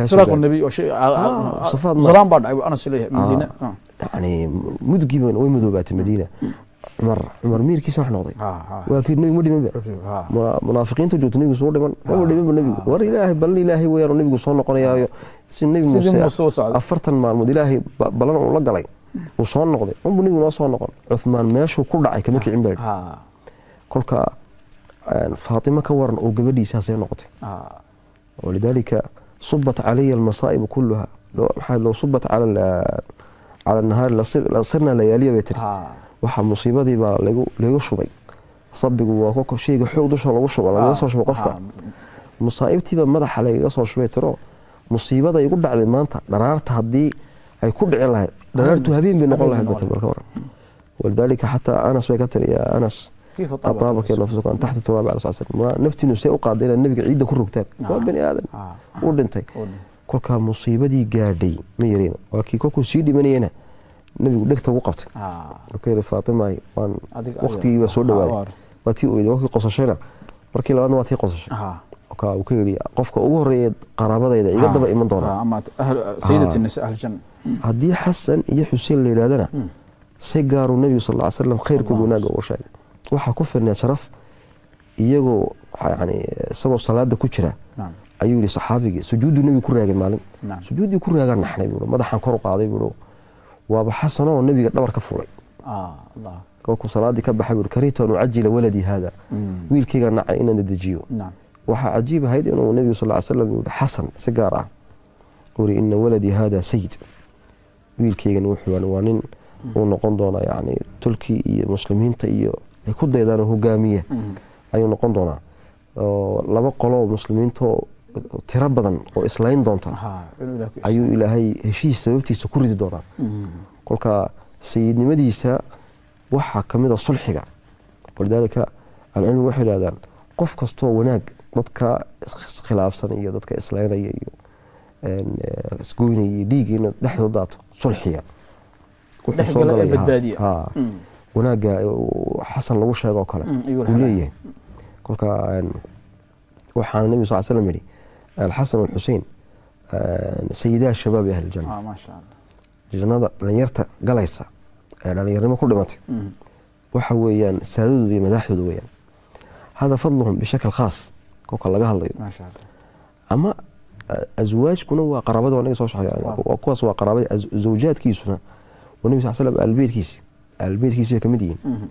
kaasooyani mudgiiba way madoobaatay madiina cumar cumar miirkiisa wax noqday waa kii nebigu ma dhimanba munaafiqiinta joogta nebigu soo dhiman maba dhimanba nebigu war ilaahay ballan ilaahay weeyaan nebigu soo noqonayaayo si nebi muuse afartan maalmood ilaahay ballan uu la galay uu soo noqday unbu nebigu noo soo noqon cuthmaan meeshuu ku dhacay kama kicin baa kolka faatima ka waran oo gabadhiisaasay noqotay walidaalika subat calaya almasaa'ibu kuluha maxaa low subat cala cala nahaari lasirna layaaliya bay tiri waxaa musiibadii baa lagu shubay sabigu waa shayga xoog dusha lagu shuba lagaga soo shuba qofka musaa'ibtiiba madaxa lagaga soo shubay tiro musiibada igu dhacday maanta dharaarta haddii ay ku dhicin lahayd dharaartu habeen bay noqon lahayd bata marka hore walidaalika xataa anas bay ka tiri yaa anas ataabaka nafsuka an taxta turaab cala sal slam naftiinu see u qaaday inaad nebiga ciidda ku rogtaan waa bani aadan uu dhintay kolkaa musiibadii gaadhay ma yarina waa kii kolkuu sii dhimanayena nebigu dhegta ugu qabtay wuxuu yidhi faatimaay waan waqtigii baa soo dhawaaday waa tii oyday wakii qosashayna markii labaadna waa tii qosashay kolkaa uu ka yidhi qofka ugu horreeya qaraabadayda iga daba iman doonaa haddii xasan iyo xuseen la yidhahdana si gaaruu nebigu sal ll ly slam khayrkooda wanaagga uga sheegay waxaa ku filnaa sharaf iyagoo yani isagoo salaada ku jira ayuu yihi saxaabigii sujuudduu nebigu ku raagay maalin sujuuddii ku raagaa naxnay buu madaxaan kor u qaaday buu waaba xasanoo nebiga dhabar ka fulay kolkuu salaadii ka baxay buu karitu an ucajila waladii haada wiilkayga nacay inaan dedejiyo waxaa cajiib ahayd inuu nebigu sal ly slam yii xasan si gaar ah uri ina waladii haada sayid wiilkaygan wuxuu waa nin uu noqon doonaa yani tulkii iyo muslimiinta iyo ay ku daydaan hogaamiye ayuu noqon doonaa laba qoloo muslimiintoo tiro badan oo islayn doonta ayuu ilaahay heshiis sababtiisa ku ridi doonaa kolka sayidnimadiisa waxaa ka mid a sulxiga walidaalika alcilmigu waxay idhahdaan qof kastoo wanaag dadka iskhilaafsan iyo dadka islaynaya iyo isgoynaya iyo dhiigga in dhexdood daato sulxiga wuxuu soo galaya wanaagga xasan lagu sheegoo kale uu leeyahay kolka waxaana nebiga sal slam yihi alxasan walxusein sayidaa shabaabi ahli janna jannada dhalinyarta galaysa ee dhalinyarnimo ku dhimatay waxa weeyaan saadadooda iyo madaaxdooda weeyaan hada fadluhum bishakl khaas kolka laga hadlayo ama aswaajkuna waa qaraabada anaga soo shaqeeya kuwaas waa qaraabada zawjaadkiisuna waa nebi sal slam aalbeedkiisi aalbeedkiisi bay ka mid yihiin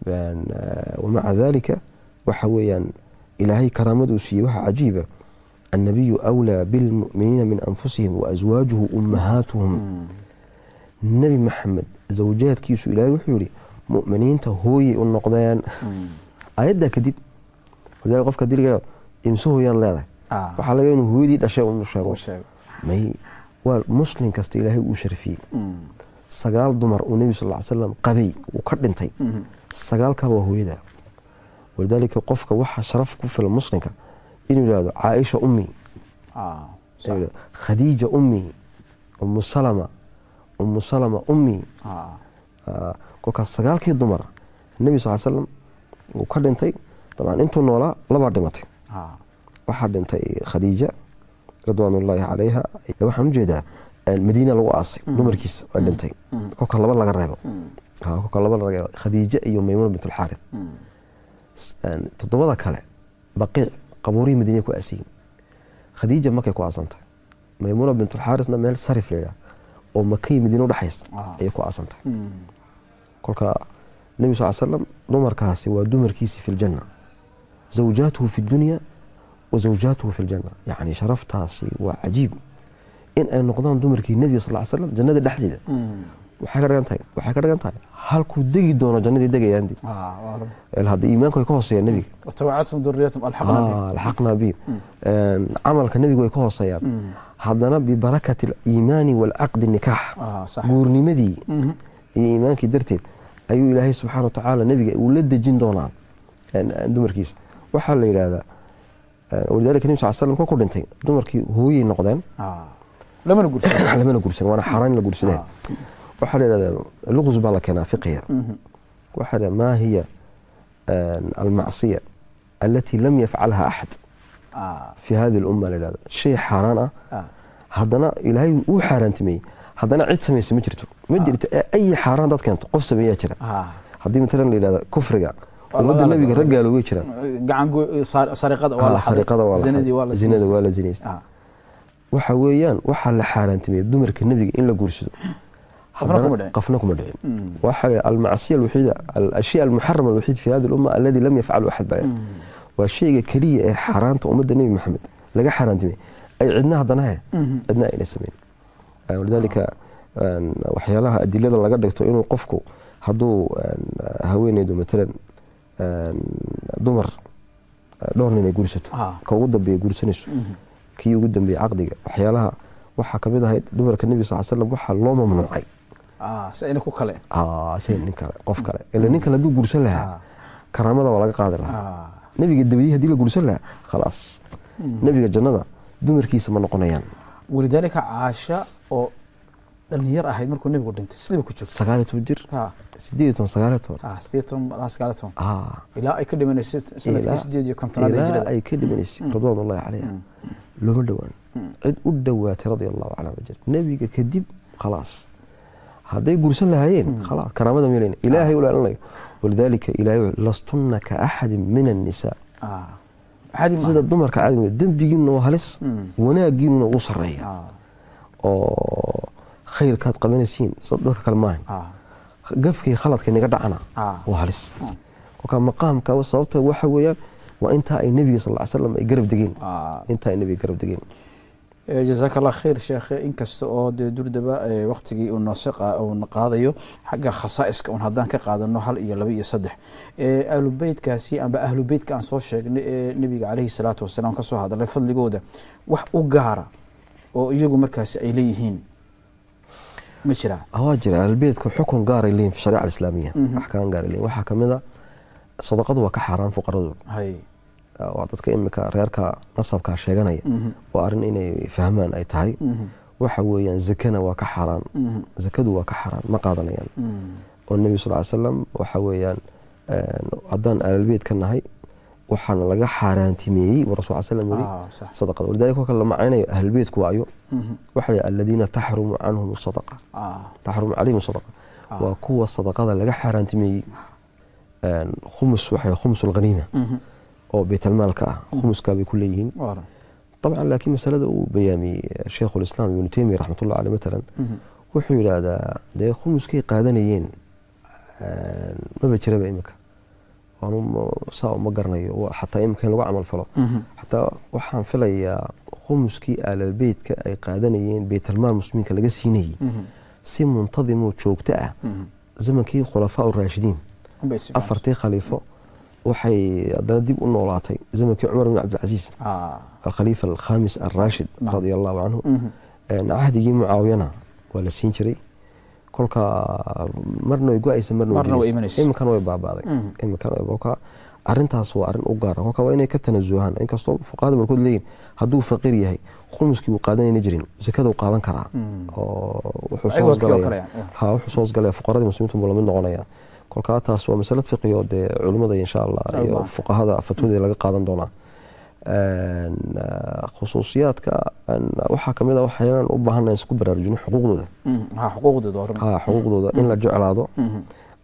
wamaca dalika waxa weeyaan ilaahay karaamaduu siiyey waxaa cajiiba annabiyu awlaa bilmu'miniina min anfusihim waaswaajuhu ummahaatuhum nebi maxamed zawjaadkiisu ilaahay wuxuu yihi mu'miniinta hooyay u noqdeen ayaddaa kadib walidalika qofka diliga imse hooyaan leedahay waxaa laga inuu hooyadii dhashay unu sheego may waa muslim kasta ilaahay uu sharfiyey sagaal dumar uu nebi sal ly slam qabay uu ka dhintay sagaalkaa waa hooyada walidaalika qofka waxaa sharaf ku filan muslimka inuu yidhahdo caaisha ummi khadiija ummi umu salama umu salama ummi kolkaas sagaalkii dumar nebi sal slam uu ka dhintay dabcan intuu noolaa labaa dhimatay waxaa dhintay khadiija ridwaan ullaahi calayha waxaan ujeedaa madiina lagu aasay dumarkiisa waa dhintay kolka laba laga reebo kolka laba laga reebo khadiija iyo maymuuna bint alxaarid toddobada kale baqiic qabuurihii madiina ku aasayin khadiija markay ku aasantahay maymuuna bint alxaarisna meel sarif layidhaah oo makay madiina udhexaysa ayay ku aasantahay kolka nebi sal slam dumarkaasi waa dumarkiisi fi ljanna zawjaatuhu fi dunya wa zawjaatuhu fi ljanna yacni sharaftaasi waa cajiib in ay noqdaan dumarkii nebiga sal slam jannada dhexdeeda waxay ka dhigan tahay waxay ka dhigan tahay halkuu degi doono jannadii degayaandi hadda iimaanku way ka hooseeyaan nebiga alxaqnaa bihim camalka nebiga way ka hooseeyaan haddana bibarakati aliimaani waalcaqdi nikaax guurnimadii iyo iimaankii darteed ayuu ilaahay subxaana wa tacaala nebiga uu la dejin doonaa dumarkiisa waxaa la yidhaahdaa walidaalika nabi sal slam ku dhintay dumarkii hooyay noqdeen ah lamana guursan lamana guursan waana xaaraan in la guursadeen waxaa la yidhahdaa luqus baa la keenaa fiqiga waxaa la maa hiya almacsiya alati lam yafcalha axad ah fi hadi lumma la yidhahda shay xaaraan ah ah haddana ilaahay uu xaaraantimeeyey haddana cid samaysa ma jirto ma jirto ee ay xaaraan dad keento qof sameeyaa jira ah haddii matalan la yidhahda kufriga Waa ummadda laga- nabiga raggaalo way jiraan gacan go- sar- sariqada waa la Ah, sariqada waa la zinadii waa xaday. la zinada sinaystay. waa la zinaystay ah waxa weeyaan waxaa la xaaraantimeeyey dumarka nebiga in la guursado Qofna haddana kuma dhicin. qofna kuma dhicin Mm. waxa almacsiya alwaxiida alashya almuxarama alwaxiid fi hadi lumma aladi lam yafcalu axad baa waa shayga keliya ee xaaraanta ummadda nebi maxamed laga xaaraantimeeyey ay cidna haddana he Mhm. cidna ayna samayn Ah, walidaalika een, waxyaalaha adilada laga dhigto inuu qofku hadduu een, haweeneydu matalan een, dumar eh, dhowr nin ay guursato Ah. ka ugu dambeeya guursanayso Mhm. kii ugu dambeeyey caqdiga waxyaalaha waxaa kamid ahayd dumarka nebiga sal slam waxaa loo mamnuucay ah si ayna ku kale Ah, shay nin kale qof kale ila nin kale hadduu guursan lahaa Ah. karaamada waa laga qaadi lahaa ah nebiga dabadii haddii la guursan lahaa khalaas nebiga jannada dumarkiisa ma noqonayaan walidaalika caasha oo dhalinyar ahayd markuu nebigu dhintay sidiiba ku jirto sagaal iyo toban jir ah sideed iyo toban sagaal iyo toban ah sideed toban ilaa sagaal iyo toban Ah, ilaa ay ka dhimanaysay sanadkii ilaa- sideed iyo kontonaad ee ilaa hijrada ay ka dhimanaysay ridwaan ullahi calayha looma dhowaan cid u dhowaatay radia allahu canha ma jira nebiga kadib khalaas hadday guursan lahaayeen khalaas karaamada meelayna ilaahay u ilaalinayo walidaalika ilaahay wuxuu, lastunna ka axadin min annisaa ah caadi ma sida dumarka caadiga dembigiinuna waa halis Mm. wanaagiinuna uu sarreeya ah oo khayrkaad qabanaysiin sida dadka kale maahan ah gafkii khaladka inaga dhacana Ah. waa halis kolkaa maqaamka sababta waxa weeyaan waa intaa ay nebiga sal ly slam ay garab degeen ah intaa ay nebiga garab degeen Eh, jazaaka allah khayr sheekhe inkasta oo dee durdaba eh, waqtigii uu noose qa- uu na qaadayo xagga khasaa'iska un haddaan ka qaadano hal iyo laba iyo saddex Eh, ahlu beytkaasi amba ahlu beytka aan soo sheegnay ee nebiga caleyhi salaatu wasalaam ka soo hadalay fadligooda wax u gaara oo iyagu markaasi ay leeyihiin ma jiraa waa jira albeedka xukun gaaray leeyihin fi shariica alislaamiya Mhm. axkaam gaaray leeyihin waxaa kamid a sadaqadu waa ka xaaraan fuqaradooda hay waa dadka imika reerka nasabkaa sheeganaya Mhm. waa arrin inay fahmaan ay tahay Mhm. waxa weeyaan zakana waa ka xaaraan Mhm. zakadu waa ka xaaraan ma qaadanayaan Mhm. oo nebi sal ly slam waxa weeyaan een, haddaan aalbeed ka nahay waxaana laga xaaraantimeeyey buu rasul slam yiri Ah, sax. sadaqada walidalika kolka la macaynayo ahlbeedku waayo Mhm. waxa la aladiina taxrumu canhum sadaqa Ah, taxrumu calayhim sadaqa Ah. waa kuwa sadaqada laga xaaraantimeeyey een, khumus waxa khumus alghaniima mhm. oo baytalmaalka ah khumuskaa bay ku leeyihiin Waran. طبعا laakiin masalada uu bayaamiyey sheikhu lislaam ibnu taymiya raxmatullah caleh matalan Mhm. wuxuu yidhaahdaa dee khumuskay qaadanayeen een, maba jiraba imika waanu ma- saa uma garanayo wa- xataa imika in lagu camal falo Mhm. xataa waxaan filayaa khumuskii aalalbeytka ay qaadanayeen beytalmaal muslimiinka laga siinayey Mhm. si muntadimoo joogto ah Mhm. zamankii khulafaa uraashidiin Unbay si fiican. afartii khaliifo waxay haddana dib u noolaatay zamankii cumar bin cabdilcasiis Ah. alkhaliifa alkhamis alraashid Naam. radia allahu canhu Mhm. Een, cahdigii mucaawiyana waa la siin jiray kolka marna way go-aysa marna Marna way gelaysa. imanaysa. iminkana way baabaaday Mhm. iminkana way- kolka arintaas waa arin u gaara kolka waa inay ka tanasuhaan inkastoo fuqahada barkood leeyihin hadduu faqiir yahay khumuskii uu qaadanayna jirin zakada uu qaadan karaa Mhm. oo wuxuu Ay, soo waa kii oo hoosgalaya kale, yeah. ha wuxuu soo hoosgalaya fuqaradii muslimiintu buu lamid noqonaya kolka taas waa masalad fiqi oo dee culimmada insha allah Ay, iyo baahan. fuqahada fatwadii laga qaadan doonaa Een, ah, khusuusiyaadka een, waxaa kamid a waxayaan u baahana isku baraarujino xuquuqdooda Mhm. Ha, xuquuqdooda hore. ha xuquuqdooda in la jeclaado Mhm.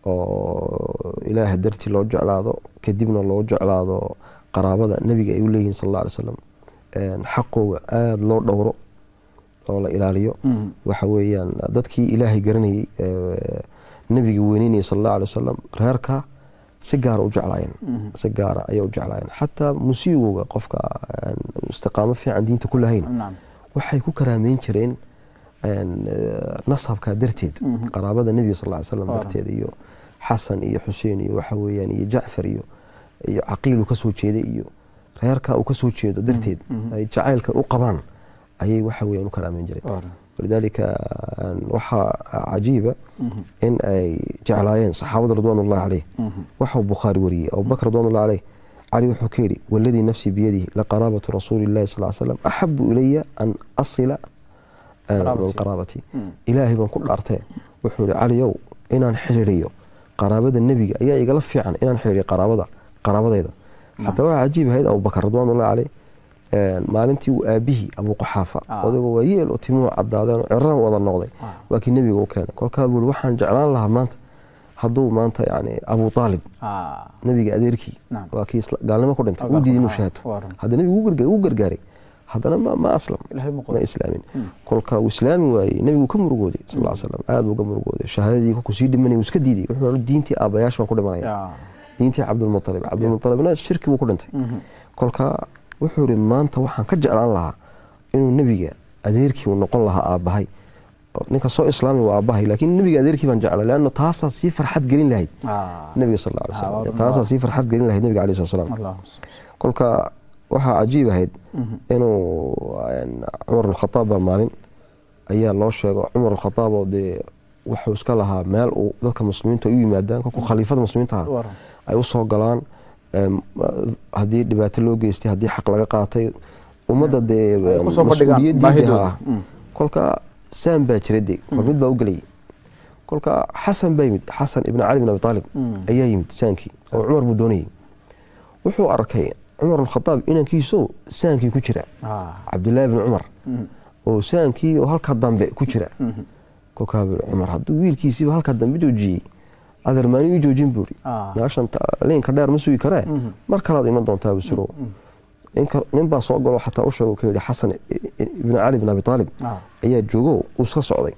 oo ilaaha dartii loo jeclaado kadibna loo jeclaado qaraabada nebiga ay u leeyihiin sal alla alay slam Een, xaqooga aada loo dhowro oo la ilaaliyo Mhm. waxa weeyaan dadkii ilaahay garanayey ee, nebiga weyneynayay sal alla alay wasalam reerka si gaara u jeclaayeen Mhm. si gaara ayay u jeclaayeen xataa musiigooga qofka aan istiqaamo fiican diinta ku lahayn Naam. waxay ku karaameyn jireen een, eh, nasabka darteed Mhm. qaraabada nebiga sal ly slam Ah. darteed iyo xasan iyo xuseen iyo waxa weeyaan iyo jacfar iyo iyo caqiil uu kasoo jeeday iyo reerka uu kasoo jeedo darteed Mhm. ay jacaylka u qabaan ayay waxa weeyaan u karaameyn jireen Waran. walidaalika een, waxaa cajiiba Mhm. in ay jeclaayeen saxaabada ridwaan ullahi caleyh Mhm. waxau bukhaari wariyey abubakr ridwaan ullahi caleyh cali wuxuu ka yidhi waladii nafsii biyadihi laqaraabatu rasuuli llahi sal slam axabu ilaya an asila Qaraabati. min qaraabati Mm. ilaahay baan ku dhaartee wuxuu yihi caliyow inaan xidhiiriyo qaraabada nebiga ayaa igala fiican inaan xidhiiriyo qaraabada qaraabadayda xataa waxaa cajiib ahayd abubakar ridwanullahi caleyh maalintii uu aabihii abuquxaafa Ah. odagoo waa yeel oo timuhu cadaadeen oo cirran wada noqday Ah. waa kii nebiga u keenay kolkaa buu yihi waxaan jeclaan lahaa maanta hadduu maanta yani abu aalib Ah, nebiga adeerkii Naam. waa kii isla- gaalnimo ku dhintay Gaalnimo, uu diiday inuu ah, shahaato waa run. hadda nebigu wuu garga- wuu gargaaray haddana ma ma aslam ilaahay ma ma qoro islaamin Mm. kolka uu islaami waayey nebigu ka murugooday sal ll slam aad buu ka murugooday shahaadadii kolkuu sii dhimanay wuu iska diiday wuxuu yihi diintii aabbayaasha baan ku dhimanaya Ya. diintii cabdulmutalib cabdulmutalibna shirki buu ku dhintay Mhm. kolka wuxuu yihi maanta waxaan ka jeclaan lahaa inuu nebiga adeerkii uu noqon lahaa aabbahay Oo ninka soo islaami waa aabbahay laakiin nebiga adeerkii baan jeclay leanno taasaa sii farxad gelin lahayd Ah, nebiga sal alla alay Ah, waa slam run. taasaa sii farxad gelin lahayd nebiga alayhi slat slam Allahumma salli. kolka waxaa cajiib ahayd Mhm. inuu een, cumar alkhataab baa maalin ayaa loo sheego cumar alkhataab oo dee wuxuu iska lahaa meel uu dadka muslimiintu ay u yimaadaan kolkuu khaliifada muslimiinta ah Waa run. ay usoo galaan em, haddii dhibaato loo geystay haddii xaq laga qaatay ummadda dee Ay ku soo bandhigaan mas-uuliyaddii baahidooda. ah. Mm. kolka saam baa jira dee war mid baa u gelayay kolka xasan baa yimid xasan ibn cali bin abi aalib Mm. ayaa yimid saankii oo cumar buu doonayay wuxuu arkay cumar alkhataab inankiisoo saankii ku jira Ah, cabdillaahi bin cumar mhm. oo saankii oo halka dambe ku jira Mhm. kolkaa buu cumar hadduu wiilkiisiiba halka dambe joojiyey adeer maani ii joojin buuri Ah. meeshan ta- liinka dheer ma sugi karee Mhm. mar kalaad iman doontaa busirow ninka nin baa soo galo xataa u sheego ka yidhi xasan i- i- ibn cali bin abi aalib Ah. ayaa joogo uu iska socday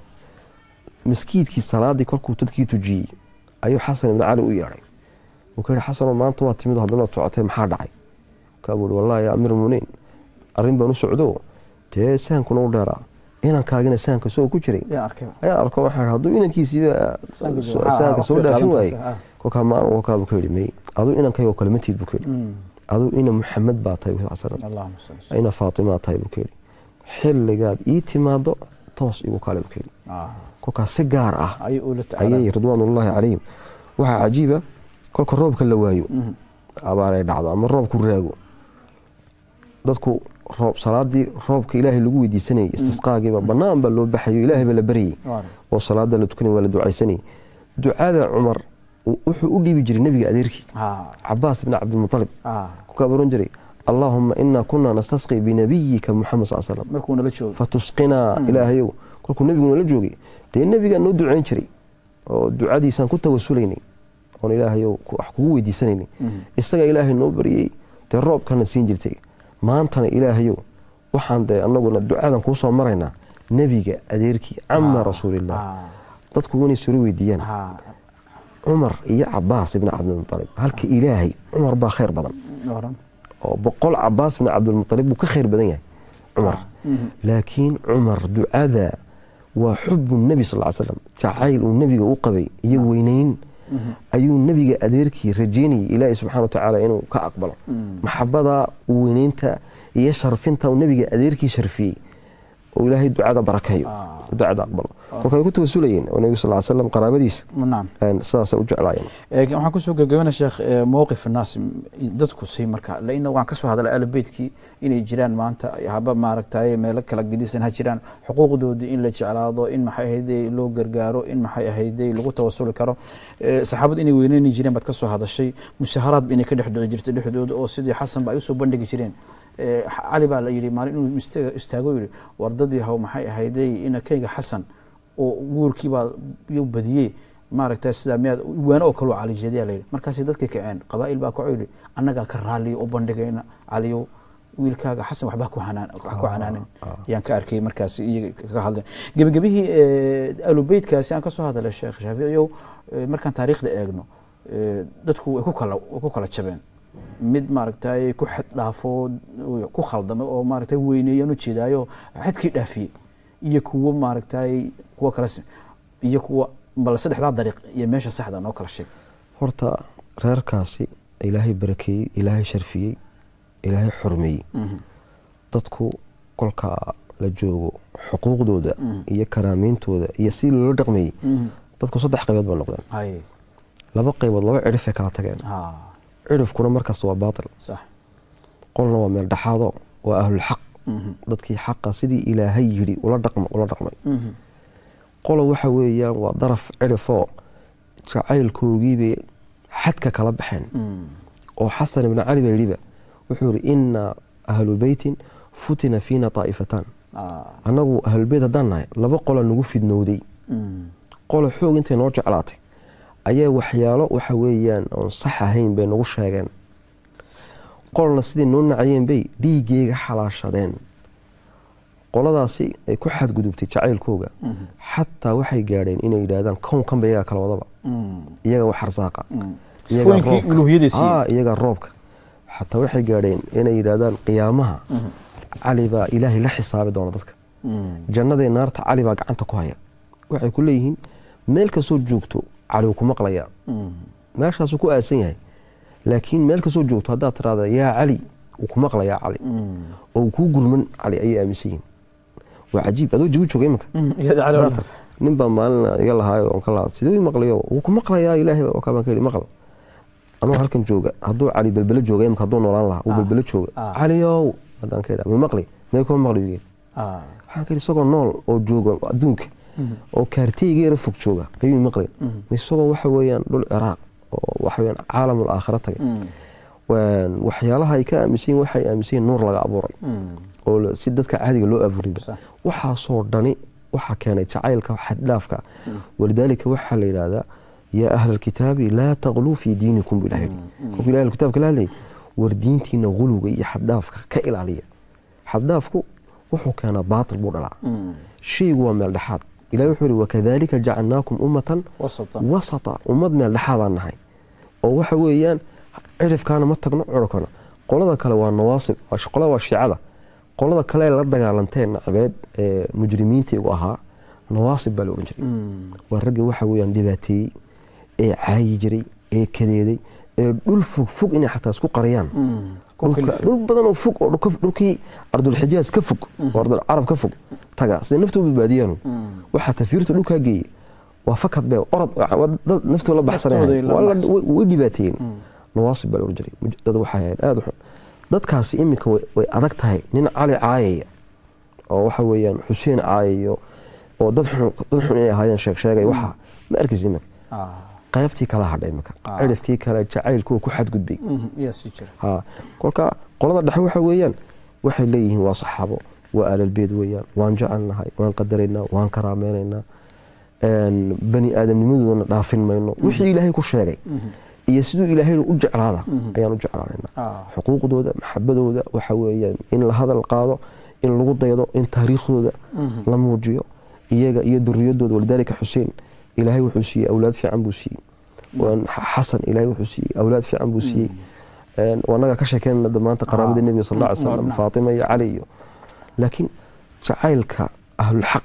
maskiidkii salaadii kolkuu dadkii tujiyey ayuu xasan ibn cali u yeedhay uu ka yidhi xasanoo maanta waa timid oo haddana waad socotay maxaa dhacay kaa buu ihi wallahi yaa amiir muminiin arrin baan u socdo dee saankuna u dheeraa inankaagina saanka soo ku jiray Yaa arkay. ayaa arko waxaa yidhi hadduu inankiisiiba Saanka so- jooga. Ah, saanka soo waqtiga dhaafin qaadantaas, waayey ah. kolkaa maalin kolkaa buu ka yidhi may aduu inankayoo kale ma tiid buu ka yidhi Mm. aduu ina muxamed baa tahay buu sal Allahumma salli. ina faatimaa tahay buu ka yidhi xilligaad ii timaado toos igu kale buu ka yidhi Ah, kolkaas si gaar ah ayay ula tacaalaan. ayay ridwaanullaahi calayhim waxaa cajiiba kolka roobka la waayo Mhm. abaar ay dhacdo ama roobku raago dadku roob salaadii roobka ilaahay lagu weydiisanayay istisqaagiiba bannaan baa loo baxayo ilaahay baa la baryay Waa run. oo salaada la tukanay waa la ducaysanayay ducada cumar uu- wuxuu u dhiibi jiray nebiga adeerkii Ah, cabaas ibn cabdilmutalib ah. kukaa baran jiray allaahuma inaa kunaa nastasqi binabiyika muxamed sal slam markuu nala joogo fatusqinaa ilaahayow kolkuu nebiguna la joogay dee nebigaa noo ducayn jiray oo ducadiisaan ku tawasulaynay oon ilaahayow ku- wax kugu weydiisanaynay Mhm. isagaa ilaahay noo baryey dee roobkana siin jirtay maantana ilaahayow waxaan dee annaguna ducadan kuu soo maraynaa nebiga adeerkii cama Ah, rasuulillah ah, dadku inay sula weydiiyaan ah. cumar iyo cabaas ibni cabdilmutalib halka ilaahay cumar baa khayr badan Waa run. oo boqol cabaas ibni cabdilmutalib buu ka khayr badan yahay cumar Mhm. laakiin cumar ducada waa xubu nebi sal ly slam jacayl uu nebiga u qabay iyo weynayn Mhm. ayuu nebiga adeerkii rajeynayay ilaahi subxana wa tacaala inuu ka aqbalo Mm. maxabada weynaynta iyo sharfinta uu nebiga adeerkii sharfiyey oo ilaahay ducada barakeeyo Ah. ducada aqbalo kolka ay ku tawasulayeen oo nebiga sal ly slam qaraabadiisa Naam. een, sidaasay u jeclaayeen Ee, waxaan kusoo gabagabana sheekh ee, mowqif naas dadku say marka laina waan kasoo hadalay albeydkii inay jiraan maanta haba maaragtay meelo kala gedisan ha jiraan xuquuqdoodii in la jeclaado in maxay ahayday loo gargaaro in maxay ahayday lagu tawasuli karo Ee, saxaabadu inay weyneyni jireen baad kasoo hadashay musaharaad inay ka dhex dhici jirtay dhexdooda oo sidii xasan ba ay usoo bandhigi jireen Ee, cali baa la yidhi maalin inuu istaga- istaago yidhi wardadii haw maxay ahayday inakayga xasan oo guurkiibaa yu badiyey maaragta sidaa miyaad waano oo kaloo calijeedyaa layidhi markaasay dadkii kaceen qabaa'il baa kaco yidhi annagaa ka raaliyo u bandhigayna caliyow wiilkaaga xasan waxba ku hanaan wax ku canaanin ayaan ka arkay markaas iyaga ka hadleen gebagabihii alubeytkaasi aan ka soo hadalay sheekh shaaficiyow eh, markaan taariikhda eegno eh, dadku way ku kala way ku kala jabeen mid maaragtay ku xad dhaafo ku khaldamay oo maaragtay weyneeyaan u jeedaayo xadkii dhaafiyey iyo kuwo maaragtay kuwo kale sim- iyo kuwa bal saddexdaa dariiq iyo meesha saxda noo kala sheeg horta reerkaasi ilaahay barakeeyey ilaahay sharfiyey ilaahay xurmeeyey dadku kolka la joogo xuquuqdooda iyo karaameyntooda iyo si loola dhaqmeeyey dadku saddex qaybood ba noqdeen hay laba qaybood laba cidhifay kala tageen ha cirifkuna markasta waa baatil sax qolna waa meel dhexaado waa ahlulxaq Mhm. dadkii xaqa sidii ilaahay yidhi ula dhaqma ula dhaqmay Mhm. qola waxa weeyaan waa daraf cirifoo jacaylkoogiibay xadka kala baxeen Mhm. oo xasan ibni cali baa yidhiba wuxuu yidhi inna ahlu beytin futina fiina taa'ifatan Ah. annagu ahlulbeyt haddaan nahay laba qola nagu fidnowday Mhm. qola xoog intay noo jeclaatay ayaa waxyaalo waxa weeyaan oon sax ahayn bay nagu sheegeen qolna sidai noo nacayeen bay dhiiggeyga xalaashadeen qoladaasi ay ku xadgudubtay jacaylkooga Mhm. xataa waxay gaadheen inay yidhaahdaan kownkanba iyagaa kala wadaba Mhm. iyaga wax arsaaqa Mhm. iyagaa sifooyinkii roobka. uluhiyadiisii Aa, iyagaa roobka xataa waxay gaadheen inay yidhaahdaan qiyaamaha Mhm. cali baa ilaahay la xisaabi doona dadka Mhm. jannadee naarta cali baa gacanta ku haya waxay ku leeyihiin meel kastoo joogto cali wuu ku maqlayaa Mhm. meeshaasuu ku aasan yahay laakiin meel kastoo joogto haddaad tiraahda yaa cali wuu ku maqlayaa cali Mhm. oo uu kuu gurman cali ayay aaminsan yihiin waa cajiib adoo jawi jooga iminka Mhm. Iyada cali Dad- horta. nin baa maalin iga lahaayo oon ka lahaa siduu ii maqlayo wuu ku maqlayaa ilaahay baa kabaan ka yidhi maqal anuu halkan jooga hadduu cali belbelo jooga imika hadduu noolaan lahaa wuu Ah. belbelo jooga Ah. caliyow haddaan ka yidhaa ma maqli mee kuma maqli buu yidhi Ah. waxaan ka yidhi isagoo nool oo jooga adduunka Mhm. oo kaartiyga yara fog jooga ayuu maqlay Mhm. isagoo waxa weeyaan dhul ciraaq oo waxa weeyaan caalamul aakhira tagay Mhm. Waan- waxyaalaha ay ka aaminsan yihiin waxay aaminsan yihiin nuur laga abuuray Mhm. oo la- si dadka caadiga loo abuuriba Sax. waxaasoo dhani waxaa keenay jacaylka xaddhaafka walidaalika waxaa la yidhaahdaa yaa ahla alkitaabi laa taqluu fii diinikum buu ilaha yidhi qofka ilahi kitaabka la hadlayay war diintiina guluga iyo xaddhaafka ka ilaaliya xaddhaafku wuxuu keenaa baatil buu dhalaa Mhm. shaygu waa meel dhexaad ilahi wuxuu yihi wakadalika jacalnaakum ummatan wasata wasata ummad meel dhexaadaan nahay oo waxa weeyaan cirifkaana ma tagno curkana qolada kale waa nawaasib waa sh- qolada waa shiicada qolada kale ee la dagaalanteen nacabeed ee mujrimiinta igu ahaa nawaasib baa la odhan jiray Mhm. waa raggii waxa weeyaan dhibaateeyey ee caayi jiray ee kadeeday ee dhul fog fog inay xataa isku qariyaan Mhm. Ku dhulka- kalifi. dhul badan oo fog oo dhulka- dhulkii ardulxijaaz ka fog oo ardul carab ka fog taga siday naftu u badbaadiyaan Mhm. waxaa tafiirta dhulkaa geeyey waa fakad bee orod waa dad naftooda la Naftooda baxsanaya la waa la- baxsan. way way dhibaateeyeen Mhm. nawaasib baa la ohan jiray Muj- dad waxay ahayd aada u xun dadkaasi iminka way- way adag tahay nin cali caayaya oo waxa weeyaan xuseen caayayo oo dad xun dad xun inay ahaayeen sheeg sheegay waxa ma arkaysa iminka Ah. qaybtii kala hadhay iminka Ah. cirifkii kale jacaylkuwa ku xadgudbay Mhm. Yaa sii jira. ha kolka qolada dhexe waxa weeyaan waxay leeyihiin waa saxaabo waa aalalbeed weeyaan waan jecelnahay waan qadaraynaa waan karaameynaynaa een, bani aadamnimadoodana dhaafin mayno wixii ilaahay ku sheegay Mhm. iyo siduu ilaahayna u jeclaada Mhm. ayaan u jeclaanaynaa Ah. xuquuqdooda maxabadooda waxa weeyaan in la hadal qaado in lagu daydo in taariikhdooda Mhm. la muujiyo iyaga iyo duriyadooda walidaalika xuseen ilaahay wuxuu siiyey awlaad fiican buu siiyey Waan- xasan ilaahay wuxuu siiyey awlaad fiican buu siiyey Een, waa naga ka sheekeynana da maanta qaraabada Ah. nebiga sal alla alay Mm, slam nacam. faatima iyo cali iyo laakiin jacaylka ahlulxaq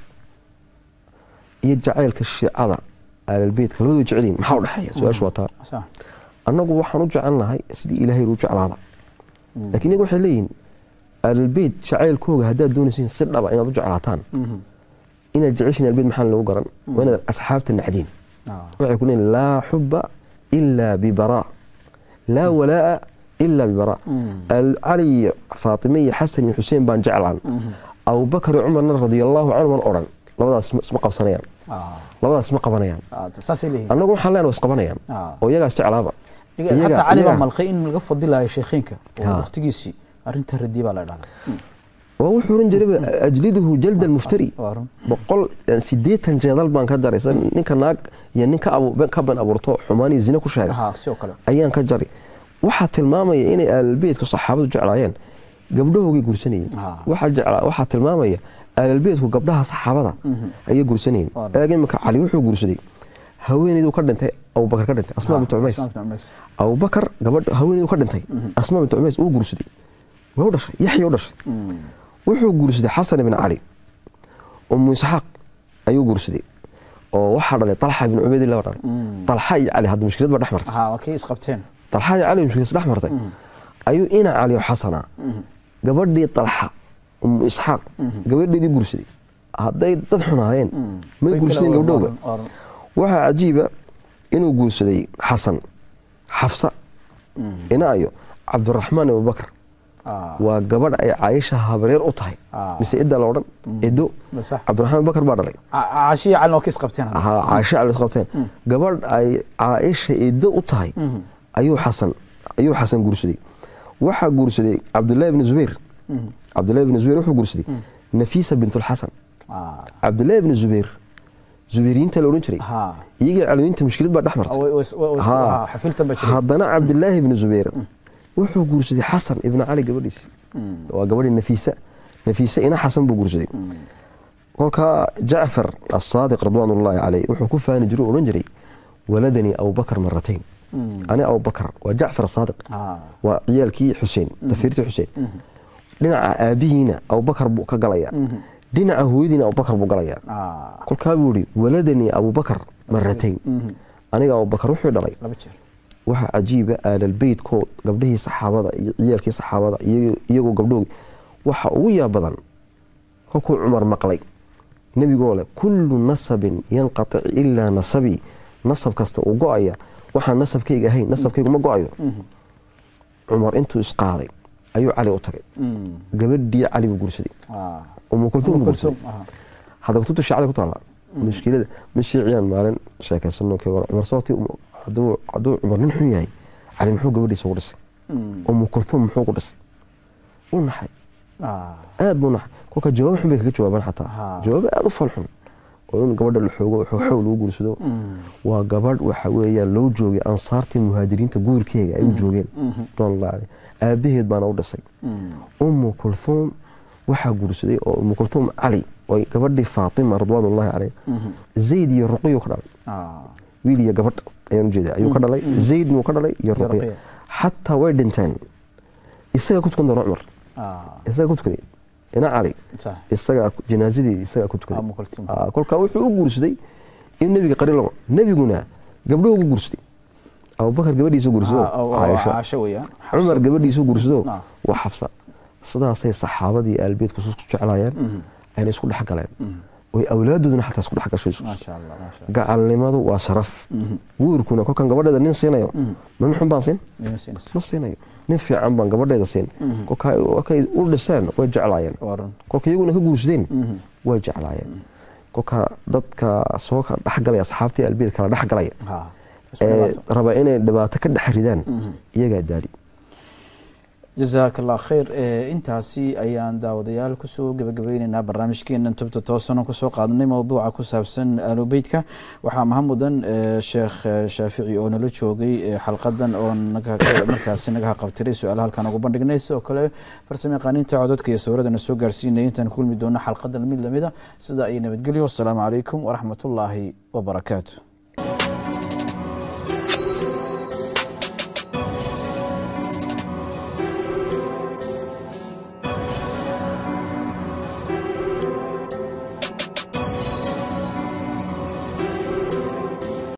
iyo jacaylka shiicada aalalbeytka labadoo jecel yihin maxaa u dhexeeya su-aashu waa taa Sax. annagu waxaan u jecelnahay sidii ilaahay u jeclaada Mhm. laakiin iyaga waxay leeyihin aalalbeyt jacaylkooga haddaad doonaysiin si dhaba inaad u jeclaataan Mhm. inaad jeceshiin aalbeyt maxaa lagu garan waa inaad asxaabta nacdiin Ah. waxay ku leeyihin laa xuba ilaa bibaraa laa walaa'a ilaa bibaraa Mhm. Al- cali iyo faatime iyo xasan iyo xuseen baan jeclaan Mhm. abubakar iyo cumarna radiallahu canhu man odhan labadaas isma- isma qabsanayaan Ah. labadaas isma qabanayaan Ah, saasay leeyihiin. annagu waxaan leenahay isqabanayaan Ah. oo iyagaas jeclaaba Iyaga- iyaga- hataa cali baa iyaga- malqay in laga fadilayo sheekhiinka oo Ah. waqtigiisii arrinta radii baa la dhahdaa waa wuxuu oran jiray ajliduhu jalda almuftari Waa run. boqol sideetan jeedal baan ka jaray sa ninka naag iyo nin ka abu- ka ban abuurto xumaan iyo zine ku sheega Aha, sidoo kale ayaan ka jaray waxaa tilmaamaya inay aalalbeedka saxaabadu jeclaayeen gabdhahoogay gursanayeen Ah. waxaa jeclaa waxaa tilmaamaya aalalbeedku gabdhaha saxaabada ayay gursanayeen Waa eeg imika cali wuxuu guursaday haweeneyduu ka dhintay abubakar ka dhintay asmaa bintu cumays Asmaa bintu Cumays. abubakar gabadha haweeneyduu ka dhintay asmaa bintu cumays uu guursaday waa u dhashay yaxya u dhashay Mhm. wuxuu guursaday xasan ibn cali umu isxaaq ayuu guursaday oo waxaa dhalay talxa ibn cubaydillah baa dhalay Mm. talxa iyo cali hadda mushkilad baa dhex martay Aha, waa kay isqabteen talxa iyo cali mushkilad dhex martay ayuu ina cali oo xasana gabadhii talxa umu isxaaq gabadheedii guursaday hadday dad xunaayeen may Way guursadeen kala gabdhowga waran- waran. waxaa cajiiba inuu guursaday xasan xafsa ina ayo cabdiraxmaan abubakar Ah, waa gabadh ay caaisha habareer u tahay Ah. mise idda la odhan edo sax. cabdiraxmaan abubakar baa dhalay Ca- caashiya calin oo ka isqabteen hadda. ahaa caaisha cali qabteen gabadh ay caaisha edo u tahay ayuu xasan ayuu xasan guursaday waxaa guursaday cabdullaahi bni zubayr cabdullaahi bni zubayr wuxuu guursaday nafiisa bintulxasan Ah, cabdullaahi bni zubayr zubayriyiinta la odhan jiray ha. iyagii calawiinta mushkilad baa dhex martay Way- way- way- way- Haa. ah, xafiltan baa jiray. haddana cabdilaahi ibni zubayr wuxuu guursaday xasan ibni cali gabadhiisi waa gabadhii nafiisa nafiisa ina xasan buu guursaday kolkaa jacfar asaadiq ridwaanullaahi caleyh wuxuu ku faani jiray oo odhan jiray waladanii abubakar maratayn ani abubakar waa jacfar asaadiq Ah, waa ciyaalkii xuseen tafiirtii xuseen dhinaca aabihiina abubakar buu ka galayaa dhinaca hooyadiina abubakar buu galayaa ah, kolkaa buu yihi waladanii abubakar maratayn aniga abubakar wuxuu dhalay laba jeer. waxaa cajiiba aalalbeytkoo gabdhihii saxaabada iyo ciyaalkii saxaabada iyago- iyagoo gabdhoog waxa ugu yaab badan kolkuu cumar maqlay nebigoo leh kullu nasabin yanqatic ilaa nasabii nasab kasta uu go-aya waxaan nasabkayga ahayn nasabkaygu ma go-ayo cumar intuu isqaaday ayuu cali u tagay Mm, gabadhii cali buu guursaday ah. umu kultuum buu guursaday Kultum, ah. hadda kutubta shacli ku taala mushkilada ma shiiciyaan maalin sheekaysano kee war cumar sababtii um- hadduu hadduu cumar nin xun yahay cali muxuu gabadhiisa ugu dhisay Mm, umu kultuum muxuu ku dhisay wuu naxay ah. aad buu naxay kolka jawaabo xun bay kaga jawaabaan Ha. xataa jawaabo aad u fal xun oo in gabadha la xoogo xoog xoog lagu guursado Mm, waa gabadh waxa weeyaan loo joogay ansaartii muhaajiriinta guurkeega ay u joogeen doonlaa aabaheed baana u dhisay mm, umu kultuum waxaa guursaday oo umu kultuum cali oo gabadhii faatima ridwaanullaahi caleyh mhm. zayd iyo ruqiyu ka dhalay Ah, wiil iyo gabadh ayaan ujeeda ayuu ka dhalay zaydna uu ka dhalay iyo ruqiya Ruqiya. xataa way dhinteen isagaa ku tukan doona cumar ah. isagaa ku tukaday ina cali Sax. isagaa janaazadii isagaa ku tukaday Umu Kulthum. Ah, kolkaa wuxuu u guursaday in nebiga qarin lama nebiguna gabdhuhu ugu guursaday abubakar gabadhiisu guursado Ah, oo- oo caaisha Caasho weeyaan. cumar gabadhiisu guursado Ah. waa xafsa sidaasay saxaabadii aalbeedku isku jeclaayeen ayna isku dhex galeen oy awlaadooduna xataa isku dhex gashay Maasha Allah, maasha Allah. gacalnimadu waa sharaf guurkuna kolkan gabadheeda nin siinayo ma nin xun baan siin Nin siinaysa. ma siinayo nin fiican baan gabadheeda siin kolkaa kolkay u dhiseen way jeclaayeen Waa run. kolka iyaguna ka guursadeen way jeclaayeen kolka dadka soo kala dhexgalaya asxaabtii albeed kala dhexgalaya Ha. Isku ee dhawaato. raba inay dhibaato ka dhex ridaan iyagaa daali jazaak allah khayr Eh, intaasi ayaan daawadayaal kusoo gebagabeyneynaa barnaamijkeenan tubta toosano kusoo qaadanay mowduuca ku saabsan aalubeytka waxaa maha mudan eh, sheekh eh, shaafici oo nala joogay eh, xalqadan oo naga- markaasi naga haqabtiray su-aala halkan ugu bandhignay sidoo kale farsamo yaqaaniinta codadka iyo sawirada na soo gaarsiinaya intaan ku kulmi doono xalqadan mid lamida sida ay nabadgelyo wasalaamu calaykum waraxmat ullaahi wabarakaatu